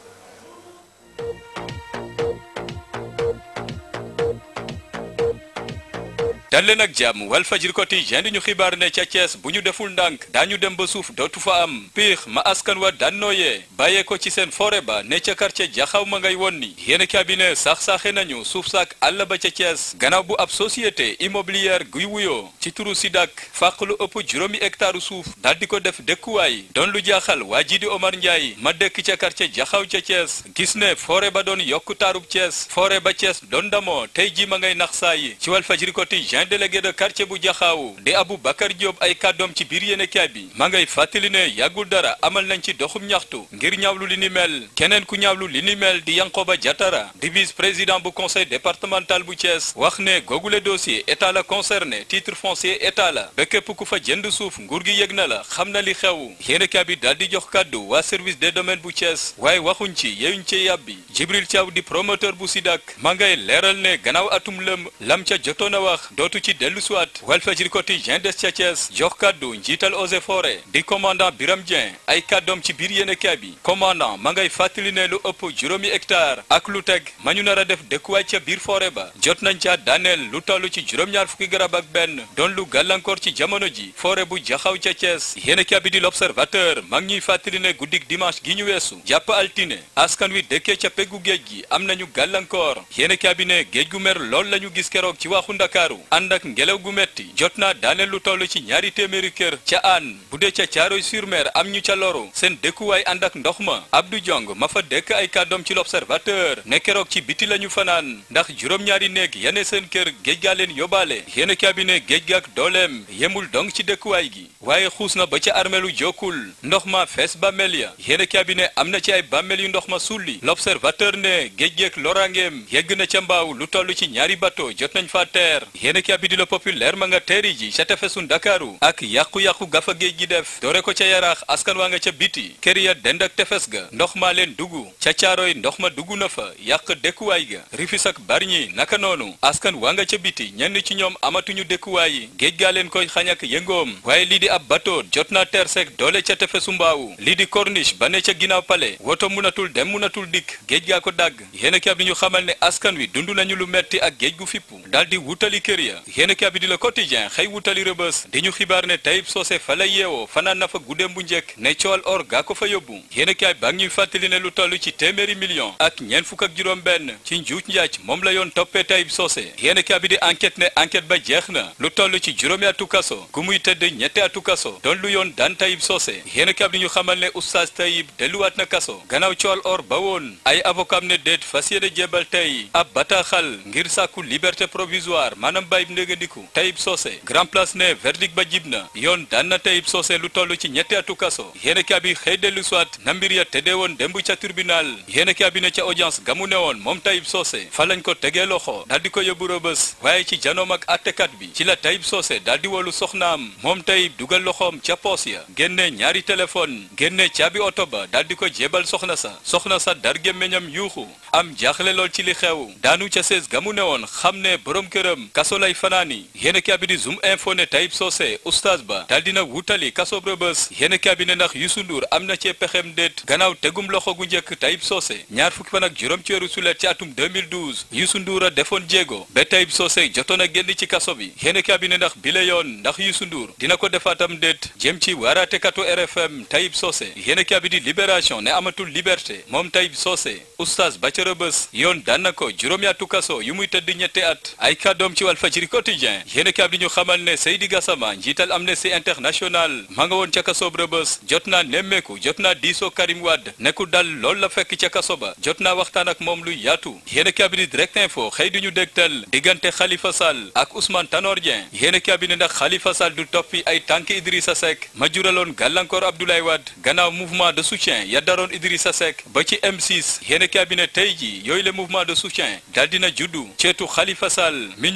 dal leen ak jàmm Walfadjri Quotidien di ñu xibaar ne ca Thiès bu ñu deful ndànk daañu dem ba suuf dootu fa am piix ma askan wa daan nooyee bàyyee ko ci seen forêt ba ne ca quartier jaxaw ma ngay won ni yéen cabinet sax-saaxe nañu suuf saak àll ba ca Thiès gannaaw bu ab société immobilière guy wuyoo ci turu Sidak fàq lu ëpp juróomi hectare suuf daal di ko def dëkkuwaay doon lu jaaxal waa ji di Omar Ndiaye ma dëkk ca quartier jaxaw ca Thiès gis ne forêt ba doon yokku taarub Thiès forêt ba Thiès doon damoo tey ji ma ngay nax saayi ci Walfadjri Quotidien délégué de quartier bu jaxaaw di Abou Bakar Diop ay kàddoom ci biir yéenekaay bi ma ngay fàttali ne yàggul dara amal nañ ci doxum ñaxtu ngir ñaawlu li ni mel keneen ku ñaawlu li ni mel di Yankoba Diatara di vice président bu conseil départemental bu Thiès wax ne googule dossier état la concerné titre foncier état la ba képp ku fa jënd suuf nguur gi yëg na la xam na li xew yéenekaay bi daal di jox kàddu waa service des domaines bu Thiès waaye waxuñ ci yeyuñ ci yàbbi Jibril Thiaw di promoteur bu Sidak ma ngay leeral ne gannaaw atum lëm lam ca jotoon a wax dootu ci dellu siwaat Walfadjri Quotidien des ca Thiès jox kàddu njiital Eaux et Forêts di commandant Biram Dieng ay kàddoom ci biir yéenekaay bi commandant ma ngay fàttali ne lu ëpp juróomi hectare ak lu teg ma ñu nar a def dëkkuwaay ca biir forêt ba jot nañ ca daaneel lu toll ci juróom-ñaar fukki garab ak benn doon lu gàllankoor ci jamono ji forêt bu jaxaw ca Thiès yéenekaay bi di l'Observateur ma ngi ñuy fàttali ne guddik dimanche gi ñu weesu jàpp altine askan wi dëkkee ca peggu géej gi am nañu gàllankoor yéenekaay bi ne géej gu mer lool lañu gis keroog ci waxu Ndakaaru ànd ak ngelaw gu metti jot naa daaneel lu toll ci ñaari téeméeri kër ca aan bu dee ca caaroy sur mer am ñu ca loru seen dëkkuwaay ànd ak ndox ma Abdou Diong ma fa dëkk ay kàddoom ci l'observateur ne keroog ci biti lañu fanaan ndax juróom-ñaari néeg yane seen kër géej gaa leen yóbbaale yéen cabinet géej ga ak dooleem yemul dong ci dëkkuwaay gi waaye xuus na ba ca armeelu jokkul ndox ma fees bàmmeel ya yéen cabinet am na ci ay bàmmeel yu ndox ma sulli l'observateur ne géej geek loraangeem yegg na ca mbaaw lu toll ci ñaari bateau jot nañ fa teer yéen cabinet le populaire ma nga teeri ji ca tefesu ndakaaru ak yàqu-yàqu gafa géej gi def doore ko ca yaraax askan waa nga ca biti kër ya dend ak tefes ga ndox maa leen dugg ca caaroy ndox ma dugg na fa yàq dëkkuwaay ga rifis ak barñi naka noonu askan waa nga ca biti ñenn ci ñoom amatuñu dëkkuwaay yi géej gaa leen koy xañ ak yëngoom waaye lii di ab bateau jot naa teer sek doole ca tefesu mbaawu lii di corniche ba ne ca ginnaaw pale woto munatul dem munatul dikk géej gaa ko dàgg yéen ki ab di ñu xamal ne askan wi dund nañu lu metti ak géej gu fippu daal di wutali kër ya yéen ki ab di le quotidien xëy wutali rëbës di ñu xibaar ne Tayib Socé fa la yeewoo fanaan na fa guddeem bu njëkk ne coowal or gaa ko fa yóbbu yéen kaay baa ngi ñuy fàttali ne lu toll ci téeméeri million ak ñeent fukk ak juróom benn ci njuuj njaaj moom la yoon toppee Tayib Socé yéen kaay bi di enquête ne enquête ba jeex na lu toll ci juróomi atu kaso gu muy tëdd ñetti atu kaso doon lu yoon daan Tayib Socé yéen kaay bi di ñu xamal ne oustaz Tayib delluwaat na kaso gannaaw coowal or ba woon ay avocat ne déet fas yéene jébal tey ab bataaxal ngir sàkku liberté provisoire maanaam bàyyib ndégandiku Tayib Socé grand place ne verdict ba jib na yoon daan na Tayib Socé lu toll ci ñetti atu kaso yéen kaay bi xëy dellu soit na mbir ya tëddee woon démb ca tribunal yéen kaay bi ne ca audience gamu ne woon moom Tayib Socé fa lañ ko tegee loxo daal di ko yóbbu rëbës waaye ci janoom ak attekat bi ci la Tayib Socé daal di wolu soxnaam moom Tayib dugal loxoom ca poos ya génne ñaari téléphone génne caabi oto ba daal di ko jébal soxna sa soxna sa dar gémmiñam yuuxu am jaaxle lool ci li xew daanu ca sees gamu ne woon xam ne borom këram kaso lay fanaani yéen kaay bi di zoom info ne Tayib Socé oustaz ba daal dina wutali kaso rëbës yéen kaay bi ne ndax Youssou Ndour am na cee pexem déet gannaaw tegum loxo gu njëkk Tayib Socé ñaar fukki fan ak juróom ci weeru sulet ci atum 2012 Youssou Ndour a defoon jéego ba Tayib Socé jotoon a génn ci kaso bi yéen kaay bi ne ndax bile yoon ndax Youssou Ndour dina ko defaatam déet jëm ci waaraatekatu RFM Tayib Socé yéen kaay bi di libération ne amatul liberté moom Tayib Socé oustaz ba ca rëbës yoon daan na ko juróomi atu kaso yu muy tëdd ñetti at ay kàddoom ci Walfadjri quotidien yéen kaay bi ñu xamal ne Seydi Gassama njiital Amnesty International ma nga woon ca kaso rëbës jot naa nemmeeku jot naa diisoo Karim Wade nekku dal loolu la fekk ca kaso ba jot naa waxtaan ak moom lu yaatu yéen kaay bi di direct info xëy duñu dégtal diggante Khalifa Sall ak Ousmane Tanor Dieng yéen kaay bi ne ndax Khalifa Sall du toppi ay tànk Idrissa Seck ma juraloon gàllankoor Abdoulaye Wade gannaaw mouvement de soutien ya daroon Idrissa Seck ba ci M6 yéen kaay bi ne tey ji yooyu le mouvement de soutien daal dina juddu ceetu Khalifa Sall mi ñu ne ndax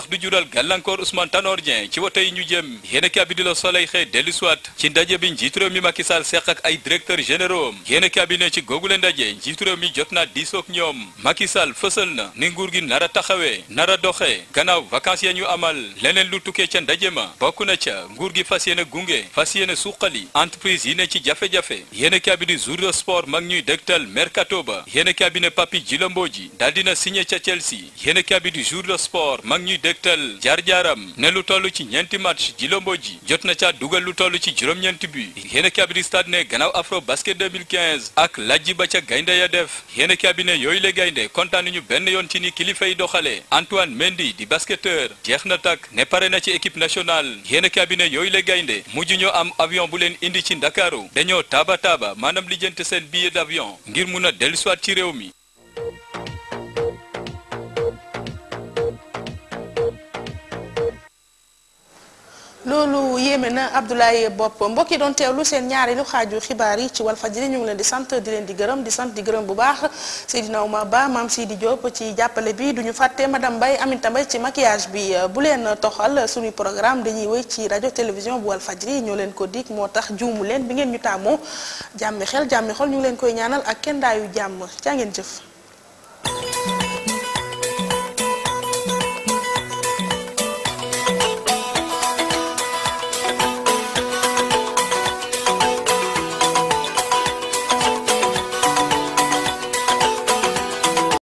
ndax du jural gàllankoor Ousmane Tanor Dieng ci wote yi ñu jëm yéen kabi di la Soleil xëy dellu siwaat ci ndaje bi njiitu réew mi Macky Sall seq ak ay directeur généraux yéen kabi ne ci googule ndaje njiitu réew mi jot naa diisoog ñoom Macky Sall fësal na ni nguur gi nar a taxawee nar a doxee gannaaw vacances ya ñu amal leneen lu tukkee ca ndaje ma bokk na ca nguur gi fas yéene gunge fas yéene suqali entreprise yi ne ci jafe-jafe yéen kabi di jour de sport mag ñuy dëgtal mercato ba yéen kabi ne Papi Djilombo ji daal dina signé ca Chelsea yéen kabi di jour de sport mag ñuy dëgtal jaar-jaaram ne lu toll ci ñeenti match Djilombo ji jot na ca dugal lu toll ci juróom-ñeenti but yéen kabi di stade ne gannaaw afro basket 2015 ak lajji ba ca gaynde ya def yéen kabi ne yooyu le gaynde kontaan ñu benn yoon ci ni kilifa yi doxale Antoine Mendy di basketteur jeex na takk ne pare na ci équipe nationale yéen kabi ne yooyu le gaynde mujj ñoo am avion bu leen indi ci Ndakaaru dañoo taaba taaba maanaam lijjante seen billet d'avion ngir mun a dellusiwaat ci réew mi loolu yéeme na Abdoulaye Bopp mbokk yi doon teewlu seen ñaareelu xaaju xibaar yi ci Walfadjri ñu ngi leen di sant di leen di gërëm di sant di gërëm bu baax Seydina Oumar Ba maam Sidi Diop ci jàppale bi duñu fàtte madame Mbaye Aminata Mbaye ci maquillage bi bu leen toxal suñuy programme dañuy wéy ci rajo télévision bu Walfadjri ñoo leen ko dig moo tax juumu leen bi ngeen ñu tàmmoo jàmmi xel jàmmi xol ñu ngi leen koy ñaanal ak kenn daayu jàmm caa ngeen jëf